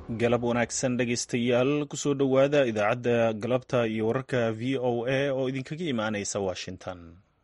galab wanaagsan dhegaystayaal kusoo dhowaada idaacadda galabta iyo wararka v o a oo idinkaga imaanaysa washington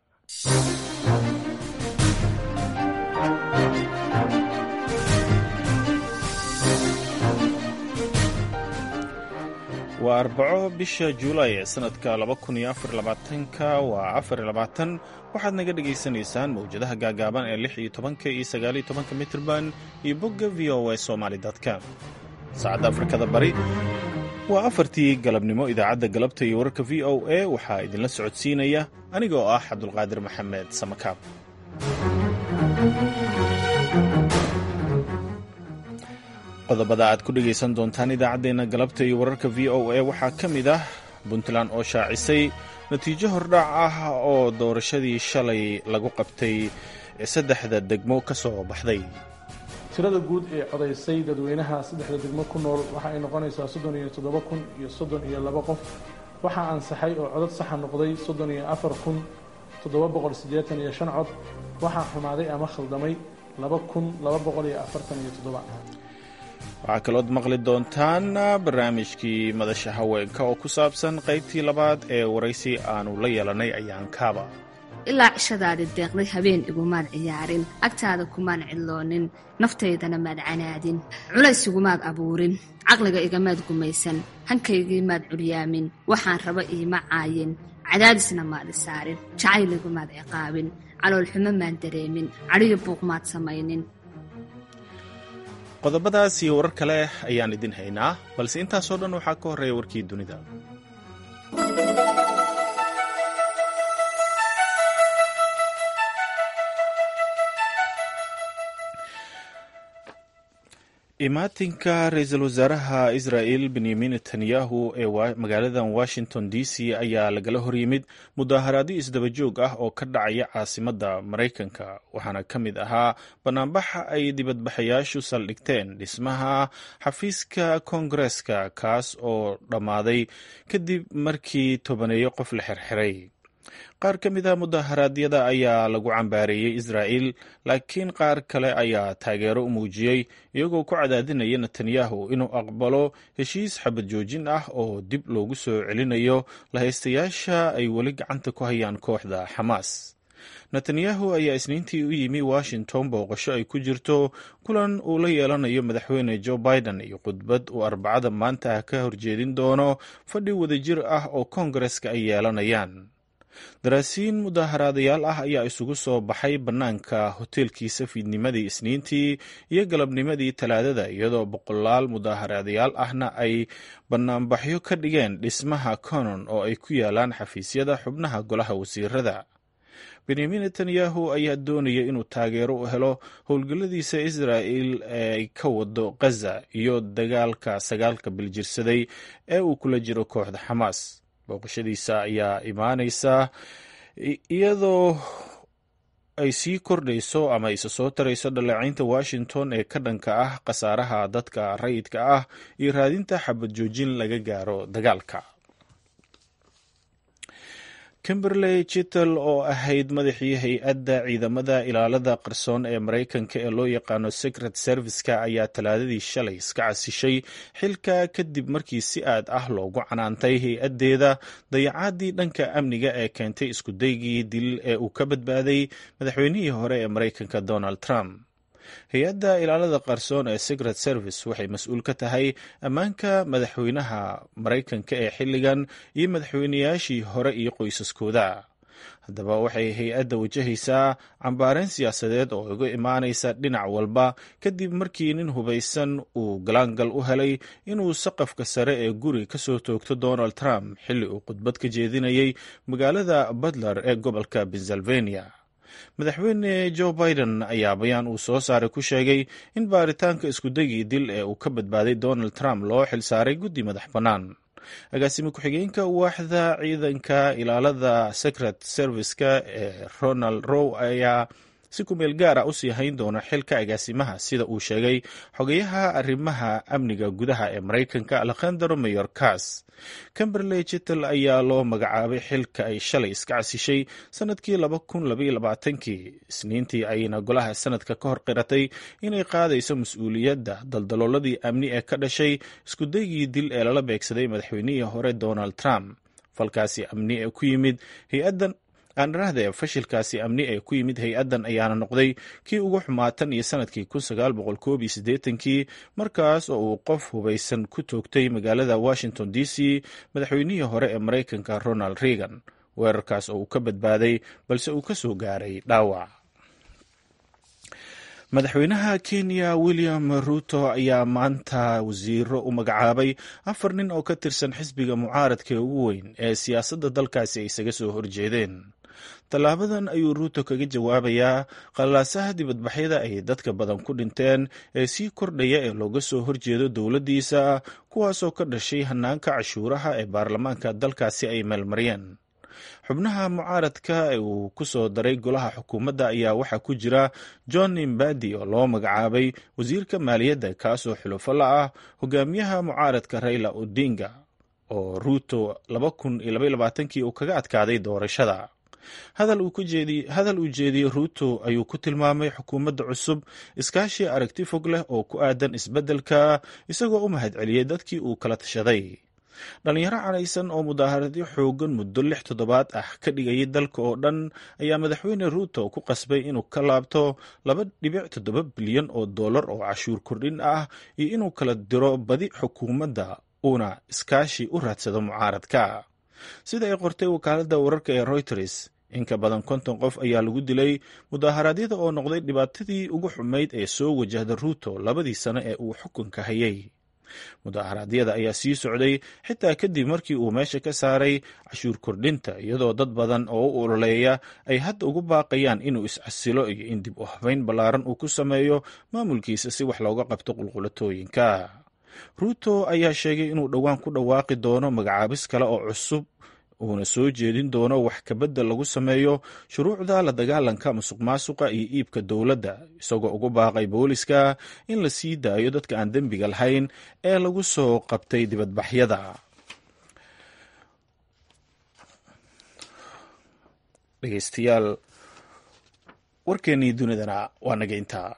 waa arbaco bisha juulay ee sanadka ka waa afarlabaatan waxaad naga dhagaysanaysaan mawjadaha gaagaaban ee lix iyo tobanka iyo sagaaliyo tobanka mitrban iyo bogga v o a somaly com saacadda afrikada bari waa afartii galabnimo idaacadda galabta iyo wararka v o a waxaa idinla socodsiinaya aniga oo ah cabdulqaadir maxamed samakaab qodobada aad ku dhegaysan doontaan idaacaddeenna galabta iyo wararka v o a waxaa ka mid ah puntland oo shaacisay natiijo hordhac ah oo doorashadii shalay lagu qabtay saddexda degmo ka soo baxday tirada guud ee codaysay dadweynaha saddexda degmo ku nool waxa ay noqonaysaa soddon iyo toddoba kun iyo soddon iyo laba qof waxaa ansaxay oo codad saxa noqday soddon iyo afar kun toddoba boqol siddeetan iyo shan cod waxaa xumaaday ama khaldamay laba kun laba boqol iyo afartan iyo toddoba waxaa kalood maqli doontaan barnaamijkii madasha haweenka oo ku saabsan qaybtii labaad ee waraysi aanu la yeelanay ayaankaaba ilaa cishadaadi deeqday habeen igumaad ciyaarin agtaada kumaan cidloonin naftaydana maad canaadin culays igumaad abuurin caqliga igamaad gumaysan hankaygii maad curyaamin waxaan raba iima caayin cadaadisna maad isaarin jacayligumaad ciqaabin caloolxumo maan dareemin cadhiyo buuq maad samaynin qodobadaas iyo warar kale ayaan idin haynaa balse intaasoo dhan waxaa ka horreeya warkii dunida imaatinka ra-iisul wasaaraha israa'el benyamin netanyahu ee magaaladan washington d c ayaa lagala horyimid mudaaharaadyo isdabajoog ah oo ka dhacaya caasimadda maraykanka waxaana ka mid ahaa banaanbaxa ay dibadbaxayaashu saldhigteen dhismaha xafiiska koongareska kaas oo dhammaaday kadib markii tobaneeyo qof la xirxiray qaar ka mid a mudaharaadyada ayaa lagu cambaareeyey israa'el laakiin qaar kale ayaa taageero u muujiyey iyagoo ku cadaadinaya netanyahu inuu aqbalo heshiis xabad joojin ah oo dib loogu soo celinayo lahaystayaasha ay weli gacanta ku hayaan kooxda xamaas netanyahu ayaa isniintii u yimi washington booqasho ay ku jirto kulan uu la yeelanayo madaxweyne joe biden iyo khudbad uu arbacada maanta ka horjeedin doono fadhi wadajir ah oo koongareska ay yeelanayaan daraasiin mudaaharaadayaal ah ayaa isugu soo baxay bannaanka hoteelkiisa fiidnimadii isniintii iyo galabnimadii talaadada iyadoo boqolaal mudaaharaadayaal ahna ay bannaanbaxyo ka dhigeen dhismaha conon oo ay ku yaalaan xafiisyada xubnaha golaha wasiirada benyamin netanyahu ayaa doonaya inuu taageero u helo howlgalladiisa israa'el ee ay ka wado khaza iyo dagaalka sagaalka biljirsaday ee uu kula jiro kooxda xamaas booqashadiisa ayaa imaanaysa iyadoo ay sii kordhayso ama isa soo tarayso dhaleecaynta washington ee ka dhanka ah khasaaraha dadka rayidka ah iyo raadinta xabad joojin laga gaaro dagaalka kimberley chitel oo ahayd madaxii hay-adda ciidamada ilaalada qarsoon ee maraykanka ee loo yaqaano secret serviceka ayaa talaadadii shalay iska casishay xilka kadib markii si aad ah loogu canaantay hay-addeeda dayacaadii dhanka amniga ee keentay iskudaygii dil ee uu ka badbaaday madaxweynihii hore ee maraykanka donald trump hay-adda ilaalada qarsoon ee secret service waxay mas-uul ka tahay ammaanka madaxweynaha maraykanka ee xilligan iyo madaxweynayaashii hore iyo qoysaskooda haddaba waxay hay-adda wajahaysaa cambaareen siyaasadeed oo uga imaanaysa dhinac walba kadib markii nin hubaysan uu galaangal u helay inuu saqafka sare ee guri ka soo toogto donald trump xilli uu khudbad ka jeedinayay magaalada butler ee gobolka pennsylvania madaxweyne joe biden ayaa bayaan uu soo saaray ku sheegay in baaritaanka iskudagii dil ee uu ka badbaaday donald trump loo xilsaaray guddi madax bannaan agaasime ku-xigeenka waaxda ciidanka ilaalada secret serviceka ee ronald row ayaa si kumeel gaar ah usii hayn doono xilka agaasimaha sida uu sheegay xogeyaha arrimaha amniga gudaha ee maraykanka alekhandro mayorkas camberley jitel ayaa loo magacaabay xilka ay shalay iska casishay sanadkii kii isniintii ayna golaha sanadka ka hor qiratay inay qaadayso mas-uuliyadda daldalooladii amni ee ka dhashay iskudaygii dil ee lala beegsaday madaxweynihii hore donald trump falkaasi amni ee ku yimid hay-addan aanarahde fashilkaasi amni ee ku yimid hay-addan ayaana noqday kii ugu xumaatan iyo sanadkii kii markaas oo uu qof hubaysan ku toogtay magaalada washington d c madaxweynihii hore ee maraykanka ronald reagan weerarkaas oo uu ka badbaaday balse uu ka soo gaaray dhaawac madaxweynaha kenya william ruto ayaa maanta wasiiro u magacaabay afar nin oo ka tirsan xisbiga mucaaradka ee ugu weyn ee siyaasadda dalkaasi ay isaga soo horjeedeen tallaabadan ayuu ruuto kaga jawaabayaa qalaasaha dibadbaxyada ay dadka badan ku dhinteen ee sii kordhaya ee looga soo horjeedo dowladdiisa kuwaasoo ka dhashay hanaanka cashuuraha ee baarlamaanka dalkaasi ay meelmariyeen xubnaha mucaaradka ee uu ku soo daray golaha xukuumadda ayaa waxaa ku jira john imbadi oo loo magacaabay wasiirka maaliyadda kaasoo xulufo la ah hogaamiyaha mucaaradka raila odinga oo ruuto kii uu kaga adkaaday doorashada hadal uu jeediyey ruuto ayuu ku tilmaamay xukuumadda cusub iskaashi aragti fog leh oo ku aadan isbeddelka isagoo u mahadceliyey dadkii uu kala tashaday dhalinyaro caraysan oo mudaaharadyo xoogan muddo lix toddobaad ah ka dhigayay dalka oo dhan ayaa madaxweyne ruuto ku qasbay inuu ka laabto laba dhibic toddoba bilyan oo dollar oo cashuur kordhin ah iyo inuu kala diro badi xukuumadda uuna iskaashi u raadsado mucaaradka sida ay qortay wakaaladda wararka ee reuters in ka badan konton qof ayaa lagu dilay mudaaharaadyada oo noqday dhibaatadii ugu xumayd ee soo wajahda ruuto labadii sano ee uu xukunka hayay mudaaharaadyada ayaa sii socday xitaa kadib markii uu meesha ka saaray cashuur kordhinta iyadoo dad badan oo u ololeeya ay hadda ugu baaqayaan inuu iscasilo iyo in dib u habeyn ballaaran uu ku sameeyo maamulkiisa si wax looga qabto qulqulatooyinka ruuto ayaa sheegay inuu dhowaan ku dhawaaqi doono magacaabis kale oo cusub uuna soo jeedin doono wax kabedel lagu sameeyo shuruucda la dagaalanka musuq maasuqa iyo iibka dowladda isagoo ugu baaqay booliska in la sii daayo dadka aan dembiga lahayn ee lagu soo qabtay dibadbaxyada dhegeystayaal warkeennii dunidana waa naga intaa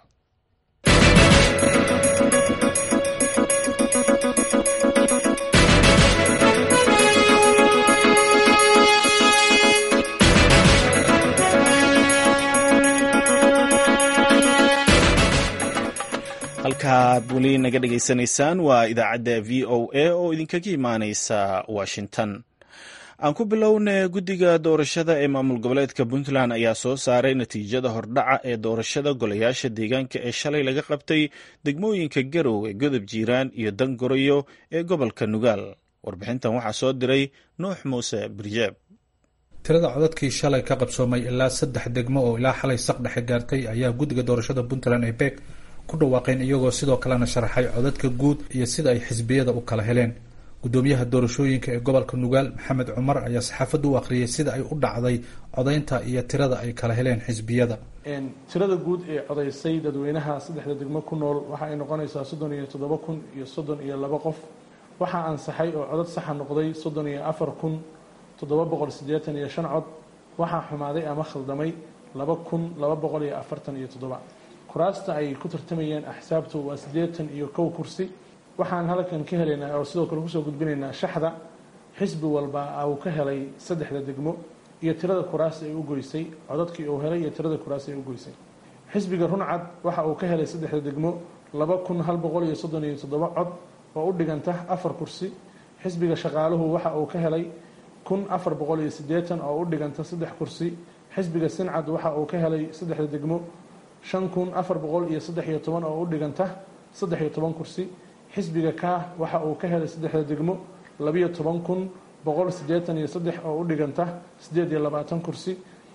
halkaad weli naga dhegaysanaysaan waa idaacadda v o a oo idinkaga imaaneysa washington aan ku bilowna guddiga doorashada ee maamul goboleedka puntland ayaa soo saaray natiijada hordhaca ee doorashada golayaasha deegaanka ee shalay laga qabtay degmooyinka garowe godob jiiraan iyo dangoroyo ee gobolka nugaal warbixintan waxaa soo diray nuux muuse birjeeb tirada codadkii shalay ka qabsoomay ilaa saddex degmo oo ilaa xalay saq dhexe gaartay ayaa guddiga doorashada puntland ee beeg ku dhawaaqeen iyagoo sidoo kalena sharaxay codadka guud iyo sida ay xisbiyada u kala heleen gudoomiyaha doorashooyinka ee gobolka nugaal maxamed cumar ayaa saxaafadda u akhriyay sida ay u dhacday codaynta iyo tirada ay kala heleen xisbiyada tirada guud ee codaysay dadweynaha saddexda degmo ku nool waxa ay noqonaysaa soddon iyo toddoba kun iyo soddon iyo laba qof waxaa ansaxay oo codad saxa noqday soddon iyo afar kun toddoba boqol siddeetan iyo shan cod waxaa xumaaday ama khaldamay laba kun laba boqol iyo afartan iyo toddoba kuraasta ay ku tartamayeen axsaabtu waa siddeetan iyo kow kursi waxaan halkan ka helaynaa oo sidoo kale kusoo gudbinaynaa shaxda xisbi walba uu ka helay saddexda degmo iyo tirada kuraas ay u goysay codadkii uu helay iyo tirada kuraas ay u goysay xisbiga runcad waxa uu ka helay saddexda degmo laba kun hal boqol iyo soddon iyo toddoba cod oo u dhiganta afar kursi xisbiga shaqaaluhu waxa uu ka helay kun afar boqol iyo siddeetan oo u dhiganta saddex kursi xisbiga sincad waxa uu ka helay saddexda degmo shan kun afar boqol iyo saddex iyo toban oo u dhiganta saddex iyo toban kursi xisbiga kaah waxa uu ka helay saddexda degmo labiyo toban kun boqol siddeetan iyo saddex oo u dhiganta siddeed iyo labaatan kursi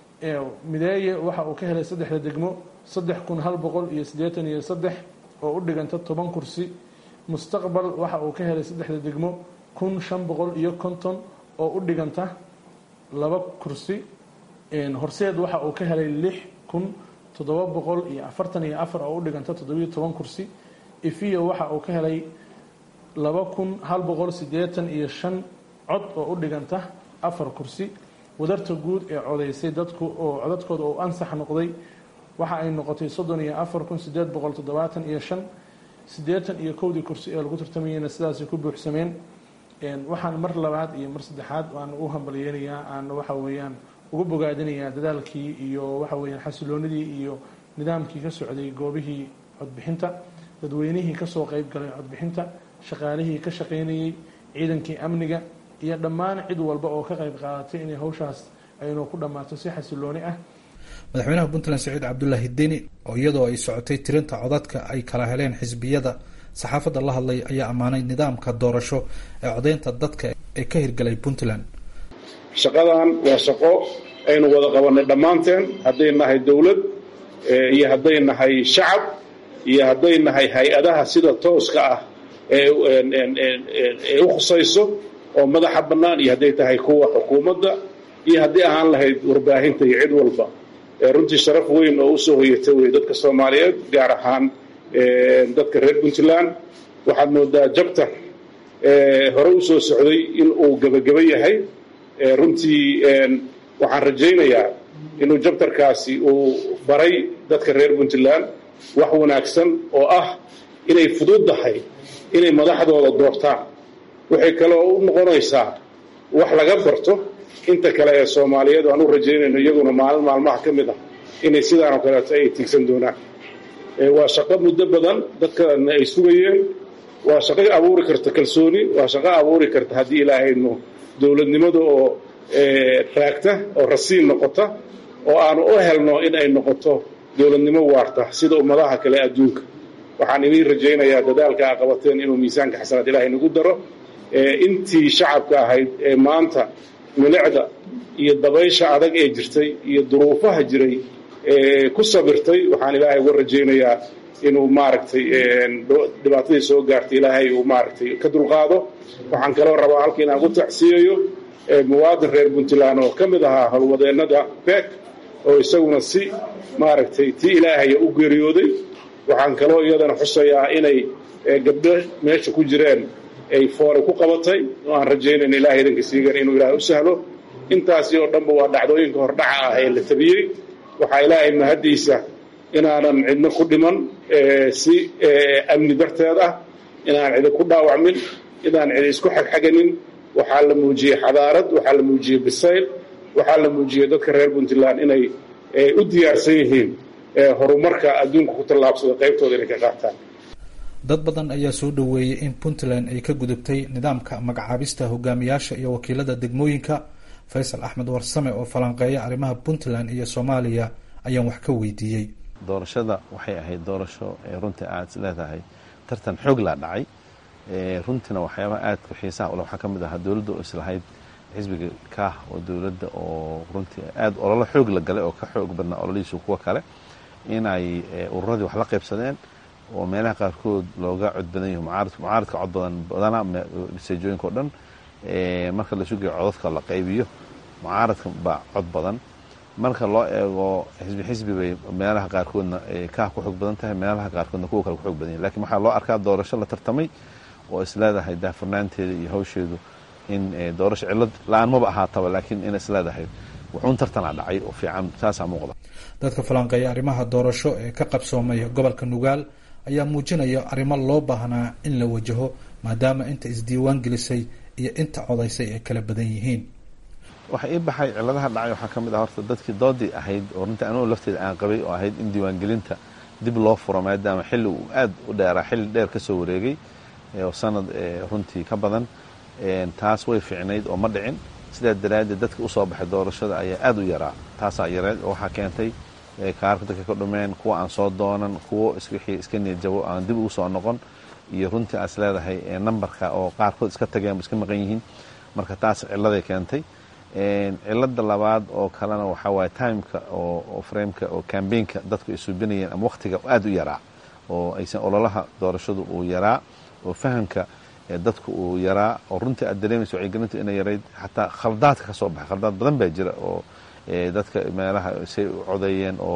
mideeye waxa uu ka helay saddexda degmo saddex kun hal boqol iyo siddeetan iyo saddex oo u dhiganta toban kursi mustaqbal waxa uu ka helay saddexda degmo kun shan boqol iyo konton oo u dhiganta laba kursi horseed waxa uu ka helay lix kun toddoba boqol iyo afartan iyo afar oo u dhiganta toddobiyo toban kursi ifiya waxa uu ka helay laba kun hal boqol siddeetan iyo shan cod oo u dhiganta afar kursi wadarta guud ee codaysay dadku oo codadkooda uu ansax noqday waxa ay noqotay soddon iyo afar kun sideed boqol toddobaatan iyo shan siddeetan iyo kowdii kursi ee lagu tartamayeyna sidaasay ku buuxsameen waxaan mar labaad iyo mar saddexaad aan u hambalyeynayaa aan waxa weeyaan ugu bogaadinayaa dadaalkii iyo waxa weeyaan xasiloonidii iyo nidaamkii ka socday goobihii codbixinta dadweynihii kasoo qeyb galay codbixinta shaqaalihii ka shaqaynayey ciidankii amniga iyo dhammaan cid walba oo ka qayb qaadatay inay hawshaas aynu ku dhammaato si xasilooni ah madaxweynaha puntland saciid cabdulaahi deni oo iyadoo ay socotay tirinta codadka ay kala heleen xisbiyada saxaafadda la hadlay ayaa ammaanay nidaamka doorasho ee codeynta dadka ee ka hirgalay puntland shaqadan waa shaqo aynu wada qabanay dhammaanteen hadday nahay dowlad iyo hadday nahay shacab iyo hadday nahay hay-adaha sida tooska ah ee u khusayso oo madaxa bannaan iyo hadday tahay kuwa xukuumadda iyo haddii ahaan lahayd warbaahinta iyo cid walba runtii sharaf weyn oo usoo hoyata wey dadka soomaaliyeed gaar ahaan dadka reer puntland waxaad moodaa jabtar hore usoo socday in uu gebageba yahay runtii waxaan rajaynayaa inuu jabtarkaasi uu baray dadka reer puntland wax wanaagsan oo ah inay fududdahay inay madaxdooda doortaan waxay kaloo u noqonaysaa wax laga barto inta kale ee soomaaliyeed aan u rajaynayno iyaguna maalin maalmaha ka mid ah inay sidaan oo kaleeto ay tiigsan doonaan waa shaqo muddo badan dadkana ay sugayeen waa shaqo abuuri karta kalsooni waa shaqo abuuri karta haddii ilaahayno dowladnimada oo raagta oo rasiin noqota oo aanu u helno in ay noqoto dowladnimo waarta sida ummadaha kale adduunka waxaan idiin rajaynayaa dadaalka a qabateen inuu miisaanka xasanaad ilaahay nagu daro intii shacabka ahayd ee maanta milicda iyo dabaysha adag ee jirtay iyo duruufaha jiray ku sabirtay waxaan ilaahay uga rajaynayaa inuu maaragtay dhibaatadii soo gaartay ilaahay uu maaragtay ka dulqaado waxaan kaloo rabaa halka inaan ku tacsiyayo muwaadin reer puntland oo ka mid ahaa howlwadeennada beek oo isaguna si maaragtay tii ilaahaya u geeriyooday waxaan kaloo iyadana xusayaa inay gabdho meesha ku jireen ay foore ku qabatay oo aan rajaynayna ilahay idanka siigan inuu ilaahay u sahlo intaasi oo dhanba waa dhacdooyinka hordhaca ah ee la tabiyey waxaa ilaahay mahaddiisa inaanan cidno ku dhiman si amni darteed ah inaan cidi ku dhaawacmin inaan cidi isku xagxaganin waxaa la muujiyey xadaarad waxaa la muujiyey bisayl waxaa la muujiyey dadka reer puntland inay u diyaarsan yihiin horumarka adduunka ku tallaabsada qaybtooda inay ka qaataan dad badan ayaa soo dhoweeyey in puntland ay ka gudubtay nidaamka magacaabista hogaamiyaasha iyo wakiilada degmooyinka faysal axmed warsame oo falanqeeya arrimaha puntland iyo soomaaliya ayaan wax ka weydiiyey doorashada waxay ahayd doorasho runtii aad is leedahay tartan xoog laa dhacay runtiina waxyaabaha aadka xiisaha ule waxaa ka mid ahaa dowladda oo islahayd xisbiga kaah oo dowladda oo runtii aad ololo xoog la galay oo ka xoog badnaa ololihiisu kuwa kale inay ururadii wax la qaybsadeen oo meelaha qaarkood looga cod badan yahi mucaaradka cod badan badana seejooyinka o dhan marka la sugayo codadka la qaybiyo mucaaradka baa cod badan marka loo eego xisbi xisbi bay meelaha qaarkoodna kaah ku xoog badan tahay meelaha qaarkoodna kuwa kale ku xoog badan yahi lakin waxaa loo arkaa doorasho la tartamay oo isleedahay daafurnaanteeda iyo hawsheedu in doorasho cillad la-aan maba ahaataba laakiin in isleedahay wuxuun tartana dhacay oo fiican saasaa muuqda dadka falanqeeya arrimaha doorasho ee ka qabsoomay gobolka nugaal ayaa muujinaya arrimo loo baahnaa in la wajaho maadaama inta isdiiwaan gelisay iyo inta codaysay ay kala badan yihiin waxa ii baxay cilladaha dhacay waxaa ka mid ah horta dadkii doodii ahayd oo runtii anugu lafteeda aan qabay oo ahayd in diiwaangelinta dib loo furo maadaama xilli uu aad u dheeraa xilli dheer ka soo wareegay oo sanad runtii ka badan taas way fiicnayd oo ma dhicin sidaa daraaddeed dadka usoo baxay doorashada ayaa aad u yaraa taasaa yareed oo waxaa keentay kaarka dadka ka dhumeen kuwa aan soo doonan kuwo wixii iska niyadjabo aan dib ugu soo noqon iyo runtii aas leedahay nambarka oo qaarkood iska tageen iska maqan yihiin marka taas cilladay keentay cilada labaad oo kalena waxaa waaye timeka oo frameka oo cambaynka dadku ay suubinayeen ama wakhtiga aad u yaraa oo aysan ololaha doorashadu uu yaraa oo fahamka dadku uu yaraa oo runtii aad dareemayso wacyigelintu inay yarayd xataa khaldaadka ka soo baxay khaldaad badan baa jira oo dadka meelaha say u codeeyeen oo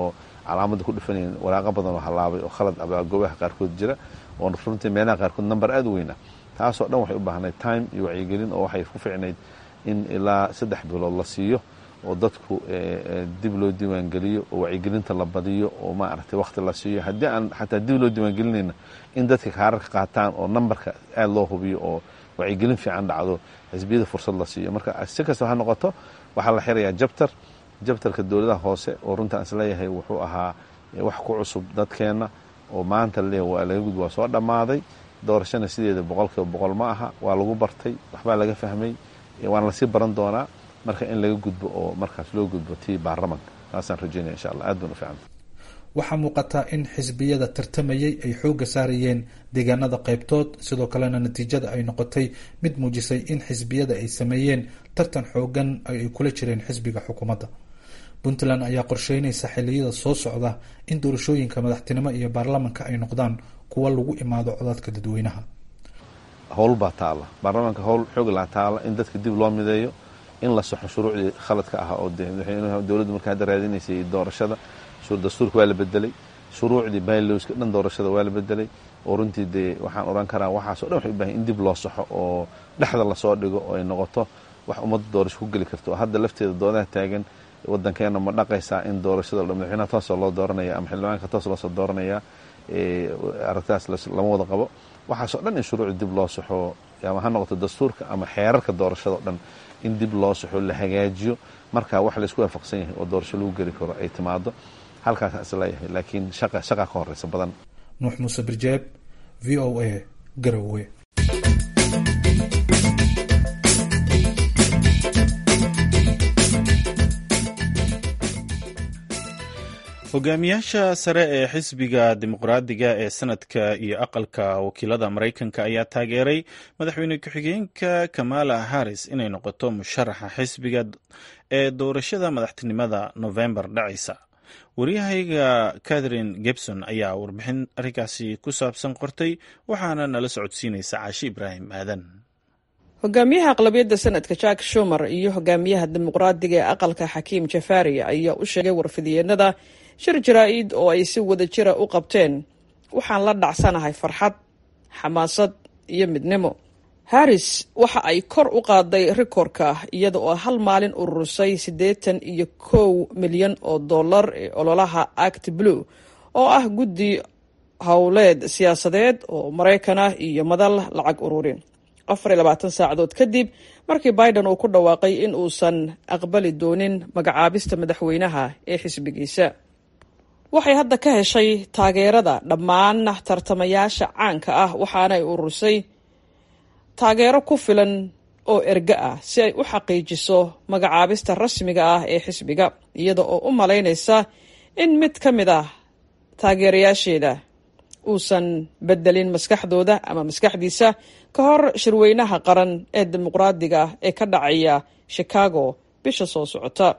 calaamadda ku dhifanayn waraaqo badan oo halaabay oo khalad abaa goobaha qaarkood jira oo runtii meelaha qaarkood number aada u weyn ah taasoo dhan waxay u baahnayd time iyo wacyigelin oo waxay ku ficnayd in ilaa saddex bilood la siiyo oo dadku dib loo diiwaangeliyo oo wacyigelinta la badiyo oo maaragtay wakti la siiyo haddii aan xataa dib loo diiwaangelinayna in dadka kaararka qaataan oo nambarka aada loo hubiyo oo wacyigelin fiican dhacdo xisbiyada fursad la siiyo marka si kastaba ha noqoto waxaa la xirayaa jabtar jabtarka dowladaha hoose oo runtaan isleeyahay wuxuu ahaa wax ku cusub dadkeenna oo maanta laleeyahay waa laga gudba waa soo dhammaaday doorashana sideeda boqolkiiba boqol ma aha waa lagu bartay waxbaa laga fahmay waana lasii baran doonaa marka in laga gudbo oo markaas loo gudbo tii baarlamanka taasaan rajeynaya insha allah aad baan u fiicanta waxaa muuqataa in xisbiyada tartamayay ay xoogga saarayeen deegaanada qaybtood sidoo kalena natiijada ay noqotay mid muujisay in xisbiyada ay sameeyeen tartan xoogan ay kula jireen xisbiga xukuumadda puntland ayaa qorsheynaysa xiliyada soo socda in doorashooyinka madaxtinimo iyo baarlamanka ay noqdaan kuwa lagu imaado codadka dadweynaha howl baa taalla baarlamaanka howl xoog laa taalla in dadka dib loo mideeyo in la saxo shuruucdii khaladka ah oo dowladdu marka hadda raadinaysay doorashada dastuurka waa la bedelay shuruucdii baylowska dhan doorashada waa la bedelay oo runtii dee waxaan oran karaa waxaaso dhan waxay u bahan in dib loo saxo oo dhexda lasoo dhigo oo ay noqoto wax ummadda doorasho ku geli karto oo hadda lafteeda doodaha taagan waddankeena ma dhaqaysaa in doorashada madaxweynaha toosoo loo dooranaya ama xildhibaanka toos loosoo dooranaya aragtaas lama wada qabo waxaasoo dhan in shuruucda dib loo saxo ama ha noqoto dastuurka ama xeerarka doorashada o dhan in dib loo saxo la hagaajiyo markaa wax laysku waafaqsan yahay oo doorasho lagu geli karo ay timaado halkaasa isleeyahay laakiin shaqa shaqa ka horeysa badan nuux muuse birjeeb v o a garowe hogaamiyaasha sare ee xisbiga dimuqraadiga ee sanadka iyo aqalka wakiilada maraykanka ayaa taageeray madaxweyne ku-xigeenka kamala harris inay noqoto musharaxa xisbiga ee doorashada madaxtinimada novembar dhacaysa waryahayga catherine gebson ayaa warbixin arrinkaasi ku saabsan qortay waxaana nala socodsiinaysa caashi ibraahim aadan hogaamiyaha aqlabiyadda sanadka jack shumer iyo hogaamiyaha dimuqraadiga ee aqalka xakiim jafari ayaa u sheegay warfidiyeenada shir jaraa-id oo ay si wada jira u qabteen waxaan la dhacsanahay farxad xamaasad iyo midnimo harris waxa ay kor u qaaday rikoorka iyada oo hal maalin ururisay siddeetan iyo kow milyan oo dollar ee ololaha act blue oo ah guddi howleed siyaasadeed oo maraykan ah iyo madal lacag ururin afar iyo labaatan saacadood kadib markii biden uu ku dhawaaqay in uusan aqbali doonin magacaabista madaxweynaha ee xisbigiisa waxay hadda ka heshay taageerada dhammaan tartamayaasha caanka ah waxaanay ururisay taageero ku filan oo erga ah si ay u xaqiijiso magacaabista rasmiga ah ee xisbiga iyada oo u malaynaysa in mid ka mid ah taageerayaasheeda uusan bedelin maskaxdooda ama maskaxdiisa ka hor shirweynaha qaran ee dimuqraadiga ee ka dhacaya chicago bisha soo socota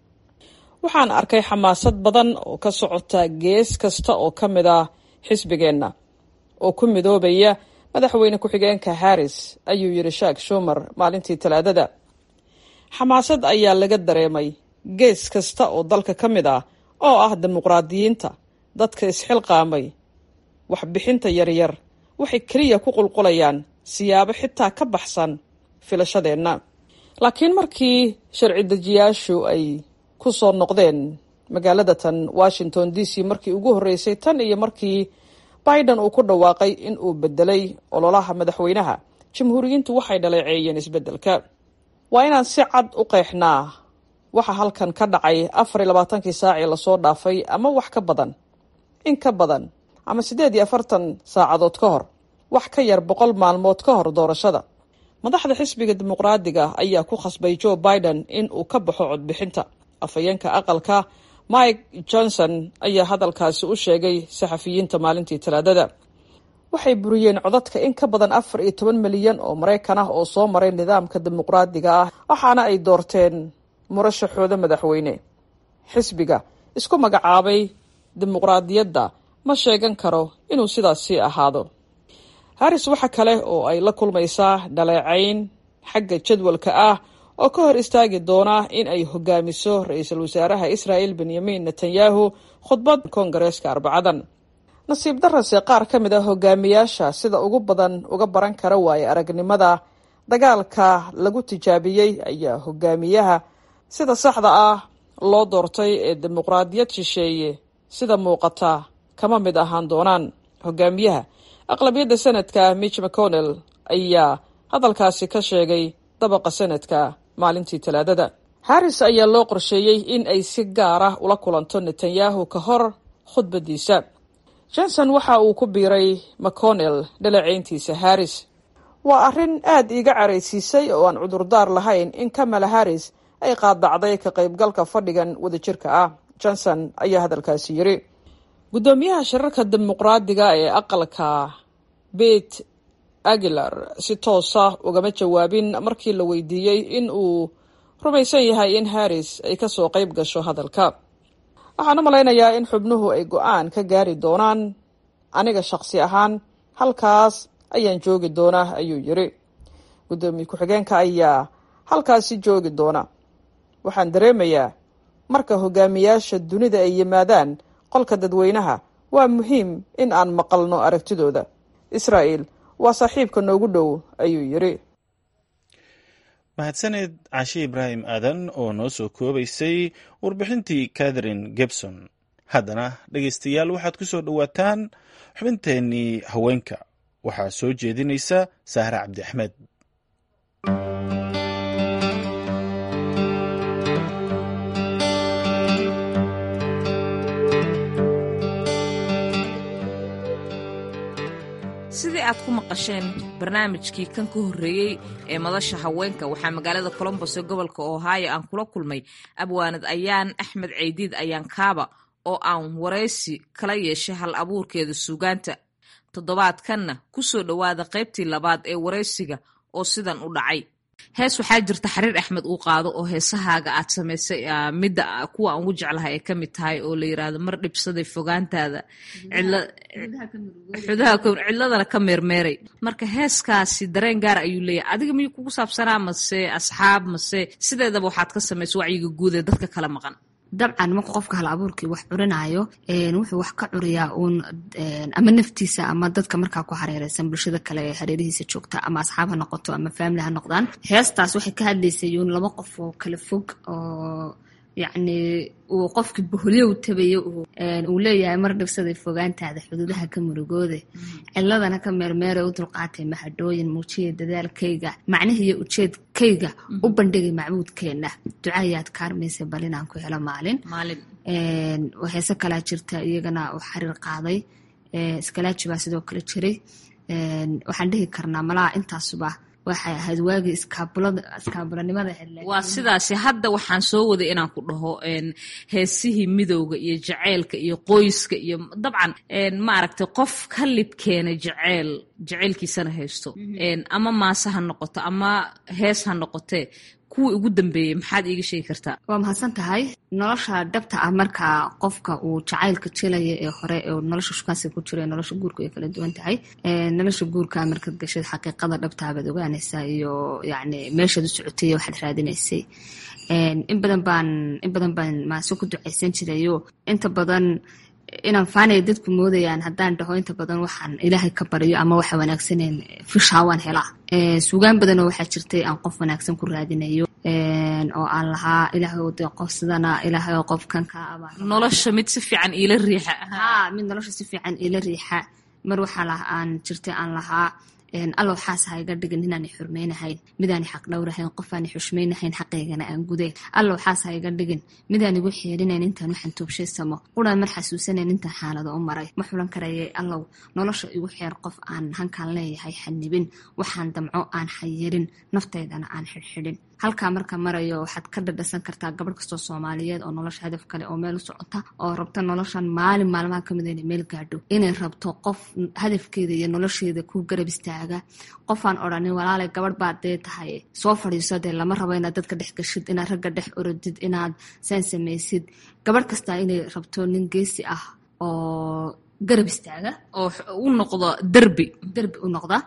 waxaan arkay xamaasad badan oo ka socota gees kasta oo ka mid ah xisbigeenna oo ku midoobaya madaxweyne ku-xigeenka harris ayuu yidhi shaak shumer maalintii talaadada xamaasad ayaa laga dareemay gees kasta oo dalka ka mid ah oo ah dimuqraadiyiinta dadka isxilqaamay waxbixinta yaryar waxay keliya ku qulqulayaan siyaabo xitaa ka baxsan filashadeenna laakiin markii sharci dejiyaashu ay ku soo noqdeen magaalada tan washington d c markii ugu horreysay tan iyo markii biden uu ku dhawaaqay in uu bedelay ololaha madaxweynaha jamhuuriyiintu waxay dhaleeceeyeen isbeddelka waa inaan si cad u qeexnaa waxa halkan ka dhacay afar iyo labaatankii saacii lasoo dhaafay ama wax ka badan in ka badan ama siddeed iyo afartan saacadood ka hor wax ka yar boqol maalmood ka hor doorashada madaxda xisbiga dimuqraadiga ayaa ku khasbay joe biden in uu ka baxo codbixinta afhayeenka aqalka mike johnson ayaa hadalkaasi u sheegay saxafiyiinta maalintii talaadada waxay buriyeen codadka in ka badan afar iyo toban milyan oo maraykan ah oo soo maray nidaamka dimuqraadiga ah waxaana ay doorteen murashaxooda madaxweyne xisbiga isku magacaabay dimuqraadiyadda ma sheegan karo inuu sidaasi ahaado harris waxa kale oo ay la kulmaysaa dhaleecayn xagga jadwalka ah oo ka hor istaagi doona in ay hogaamiso ra-iisul wasaaraha israa'el benyamin netanyahu khudbad koongareeska arbacadan nasiib darase qaar ka mid a hogaamiyaasha sida ugu badan uga baran kara waaye aragnimada dagaalka lagu tijaabiyey ayaa hogaamiyaha sida saxda ah loo doortay ee dimuqraadiyad shisheeye sida muuqata kama mid ahaan doonaan hogaamiyaha aqlabiyadda sanadka mitch mcconnell ayaa hadalkaasi ka sheegay dabaqa sanadka maalintii talaadada harris ayaa loo qorsheeyey in ay si gaar ah ula kulanto netanyahu ka hor khudbadiisa johnson waxa uu ku biiray mcconnell dhaleeceyntiisa harris waa arrin aad iiga caraysiisay oo aan cudurdaar lahayn in kamala harris ay qaadacday ka qaybgalka fadhigan wadajirka ah johnson ayaa hadalkaasi yiri guddoomiyaha shirarka dimuqraadiga ee aqalka bet aguilar si toosa ugama jawaabin markii la weydiiyey in uu rumaysan yahay in harris ay kasoo qayb gasho hadalka waxaan u malaynayaa in xubnuhu ay go-aan ka gaari doonaan aniga shaqsi ahaan halkaas ayaan joogi doonaa ayuu yiri guddoomiye ku-xigeenka ayaa halkaasi joogi doona waxaan dareemayaa marka hogaamiyaasha dunida ay yimaadaan qolka dadweynaha waa muhiim in aan maqalno aragtidooda israa'el waa saaxiibka noogu dhow ayuu yiri mahadsaneed cashe ibraahim aadan oo noo soo koobaysay warbixintii catherine gebson haddana dhegaystayaal waxaad ku soo dhowaataan xubinteennii haweenka waxaa soo jeedinaysa sahre cabdi axmed sidii aad ku maqasheen barnaamijkii kan ka horreeyey ee madasha haweenka waxaa magaalada colombos ee gobolka ohio aan kula kulmay abwaanad ayaan axmed ceydiid ayaan kaaba oo aan waraysi kala yeeshay hal abuurkeeda suugaanta toddobaadkanna ku soo dhowaada qaybtii labaad ee waraysiga oo sidan u dhacay hees waxaa jirta xariir axmed uu qaado oo heesahaaga aad samaysay midda kuwa aan ugu jeclahay ay ka mid tahay oo la yiraahdo mar dhibsaday fogaantaada cidladana ka meermeeray marka heeskaasi dareen gaar ayuu leeyahay adiga miyuu kugu saabsanaa mase asxaab mase sideedaba waxaad ka samaysa wacyiga guud ee dadka kala maqan dabcan marka qofka hal abuurkii wax curinaayo wuxuu wax ka curiyaa uun ama naftiisa ama dadka markaa ku hareereysan bulshada kale ee hareerihiisa joogta ama asxaab ha noqoto ama faamili ha noqdaan heestaas waxay ka hadlaysay uun laba qof oo kala fog oo yacni uu qofkii boholyow tabayo uu leeyahay mar dhibsaday fogaantaada xuduudaha ka murugoode ciladana ka meermeeray u dulqaatay mahadhooyin muujiya dadaalkayga macnihiiyo ujeedkayga u bandhigay macbuudkeenna ducaayaad kaarmaysa bal inaan ku helo maalin heese kalaa jirta iyagana uu xariir qaaday iskalaaji baa sidoo kale jiray waxaan dhihi karnaa malaha intaasuba waxay ahayd waagii iskaabulanimada waa sidaasi hadda waxaan soo waday inaan ku dhaho heesihii midowga iyo jaceylka iyo qoyska iyo dabcan maaragtay qof ka libkeena jaceyl jaceylkiisana haysto ama maase ha noqoto ama hees ha noqotee kuwii ugu dambeeyey maxaad iiga sheegi kartaa waa mahadsan tahay nolosha dhabta ah markaa qofka uu jacaylka jelaya ee hore ee nolosha shukaansiga ku jira nolosha guurka ay kala duwan tahay nolosha guurka markaad gashad xaqiiqada dhabtaa baad ogaanaysaa iyo yacni meeshaad u socotay iyo waxaad raadinaysay in badan baan in badan baan maase ku ducaysan jirayo inta badan inaan faanaya dadku moodayaan haddaan dhaho inta badan waxaan ilaahay ka baryo ama waxa wanaagsaneen fishaa waan helaa suugaan badanoo waxaa jirtay aan qof wanaagsan ku raadinayo oo aan lahaa ilaahay de qof sidana ilaahay oo qofkan ka aba nolosha mid si fiican iila riixa ha mid nolosha si fiican iila riixa mar waxaa lah aan jirtay aan lahaa allow xaas ha iga dhigin inaanay xurmaynahayn midaanay xaq dhowrahayn qofaanay xushmaynahayn xaqaygana aan gudayn allow xaas ha iga dhigin midaan igu xeerinayn intaan waxaan toobshaysamo quraan mar xasuusanayn intaan xaalado u maray ma xulan karayay allow nolosha igu xeer qof aan hankaan leeyahay xanibin waxaan damco aan xayirin naftaydana aan xidhxidhin halkaa marka marayo waxaad ka dhadhasan kartaa gabadh kastoo soomaaliyeed oo nolosha hadaf kale oo meel u socota oo rabta noloshan maalin maalmaha kamid inay meel gaadho inay rabto qof hadafkeeda iyo nolosheeda ku garab istaaga qofaan odhanin walaalay gabadh baad dee tahay soo fadhiiso dee lama rabo inaad dadka dhex gashid inaad ragga dhex orodid inaad saan samaysid gabadh kastaa inay rabto nin geesi ah oo garab istaaga oo u noqdo derbi derbi u noqda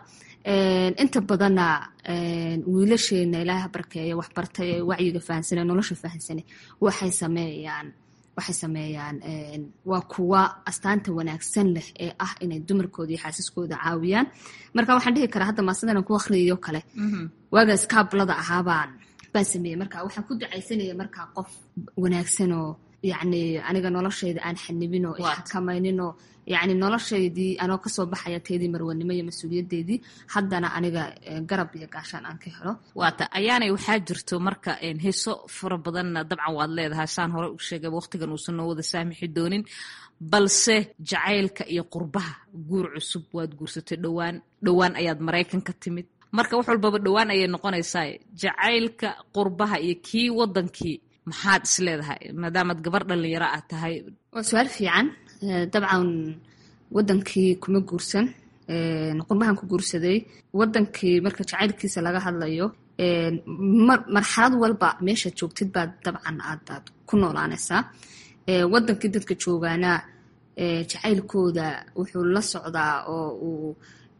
inta badanna wiilasheena ilaaha barkeeya waxbartay ee wacyiga fahansane nolosha fahansane waxay sameeyaan waxay sameeyaan waa kuwa astaanta wanaagsan leh ee ah inay dumarkooda iyo xaasiskooda caawiyaan marka waxaan dhihi karaa hadda maasadan ku akhriyayo kale waagaas kaablada ahaabaan baan sameeyey marka waxaan ku ducaysanaya markaa qof wanaagsanoo yacni aniga noloshayda aan xanibinoo ixakamayninoo yacni noloshaydii anoo kasoo baxaya teedii marwanimo iyo mas-uuliyadeedii haddana aniga garab iyo gaashaan aan ka helo waata ayaanay waxaa jirto marka heeso fara badanna dabcan waad leedahay saan hore u sheegay waqtigan uusan noo wada saamixi doonin balse jacaylka iyo qurbaha guur cusub waad guursatay dhowaan dhowaan ayaad maraykan ka timid marka wax walbaba dhowaan ayay noqonaysaa jacaylka qurbaha iyo kii wadankii maxaad is leedahay maadaamaad gabar dhalinyaro ah tahay waa su-aal fiican dabcan wadankii kuma guursan qurbahan ku guursaday wadankii marka jacaylkiisa laga hadlayo marxalad walba meesha joogtid baad dabcan aadaad ku noolaanaysaa wadankii dadka joogaana jacaylkooda wuxuu la socdaa oo uu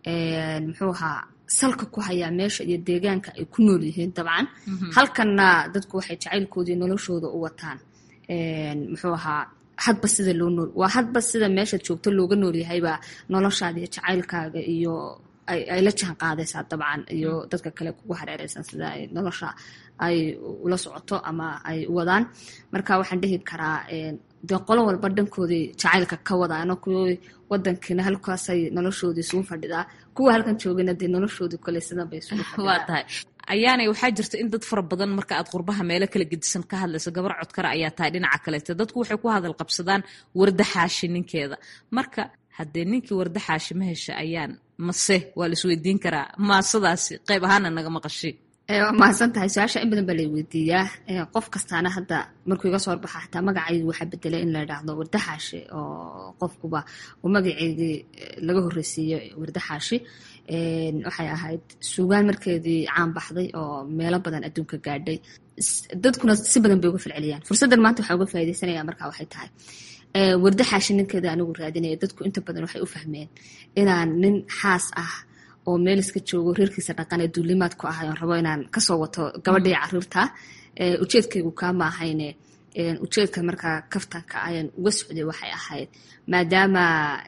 muxuu ahaa salka ku hayaa meesha iyo deegaanka ay ku nool yihiin dabcan halkanna dadku waxay jacaylkoodii noloshooda u wataan muxuu ahaa hadba sida loo nool waa hadba sida meesha joogto looga noolyahaybaa noloshaada iyo jacaylkaaga iyo ay la jaan qaadaysaa dabcan iyo dadka kale kugu hareereysan sida ay nolosha ay ula socoto ama ay wadaan marka waxaan dhihi karaa dee qolo walba dhankoodii jacaylka ka wadaano kuwii wadankiina halkaasay noloshoodii isugu fadhidaa kuwa halkan joogana dee noloshoodii kole sidan bay isugu fadhidaa waa tahay ayaanay waxaa jirta in dad fara badan marka aad qurbaha meelo kala gedisan ka hadlayso gabar codkara ayaa tahay dhinaca kaleeto dadku waxay ku hadal qabsadaan warda xaashi ninkeeda marka haddee ninkii warda xaashi ma hesha ayaan mase waa la isweydiin karaa maasadaasi qayb ahaana naga maqashi waa mahadsan tahay su-aasha in badan baa lay weydiiyaa qof kastaana hadda markuu iga soo horbaxa xataa magacaygi waxaa bedelay in la idhaahdo wardaxaashi oo qofkuba uu magaceedii laga horreysiiyo wardaxaashi waxay ahayd suugaan markeedii caan baxday oo meelo badan adduunka gaadhay dadkuna si badan bay uga falceliyaan fursaddan maanta waxaa uga faa'idaysanaya markaa waxay tahay warda xaashi ninkeeda anigu raadinaya dadku inta badan waxay u fahmeen inaan nin xaas ah oo meel iska joogo reerkiisa dhaqan ee duulimaad ku ahay oon rabo inaan kasoo wato gabadhii caruurta ujeedkaygu kaama ahayne ujeedka markaa kaftanka ayaan uga socday waxay ahayd maadaama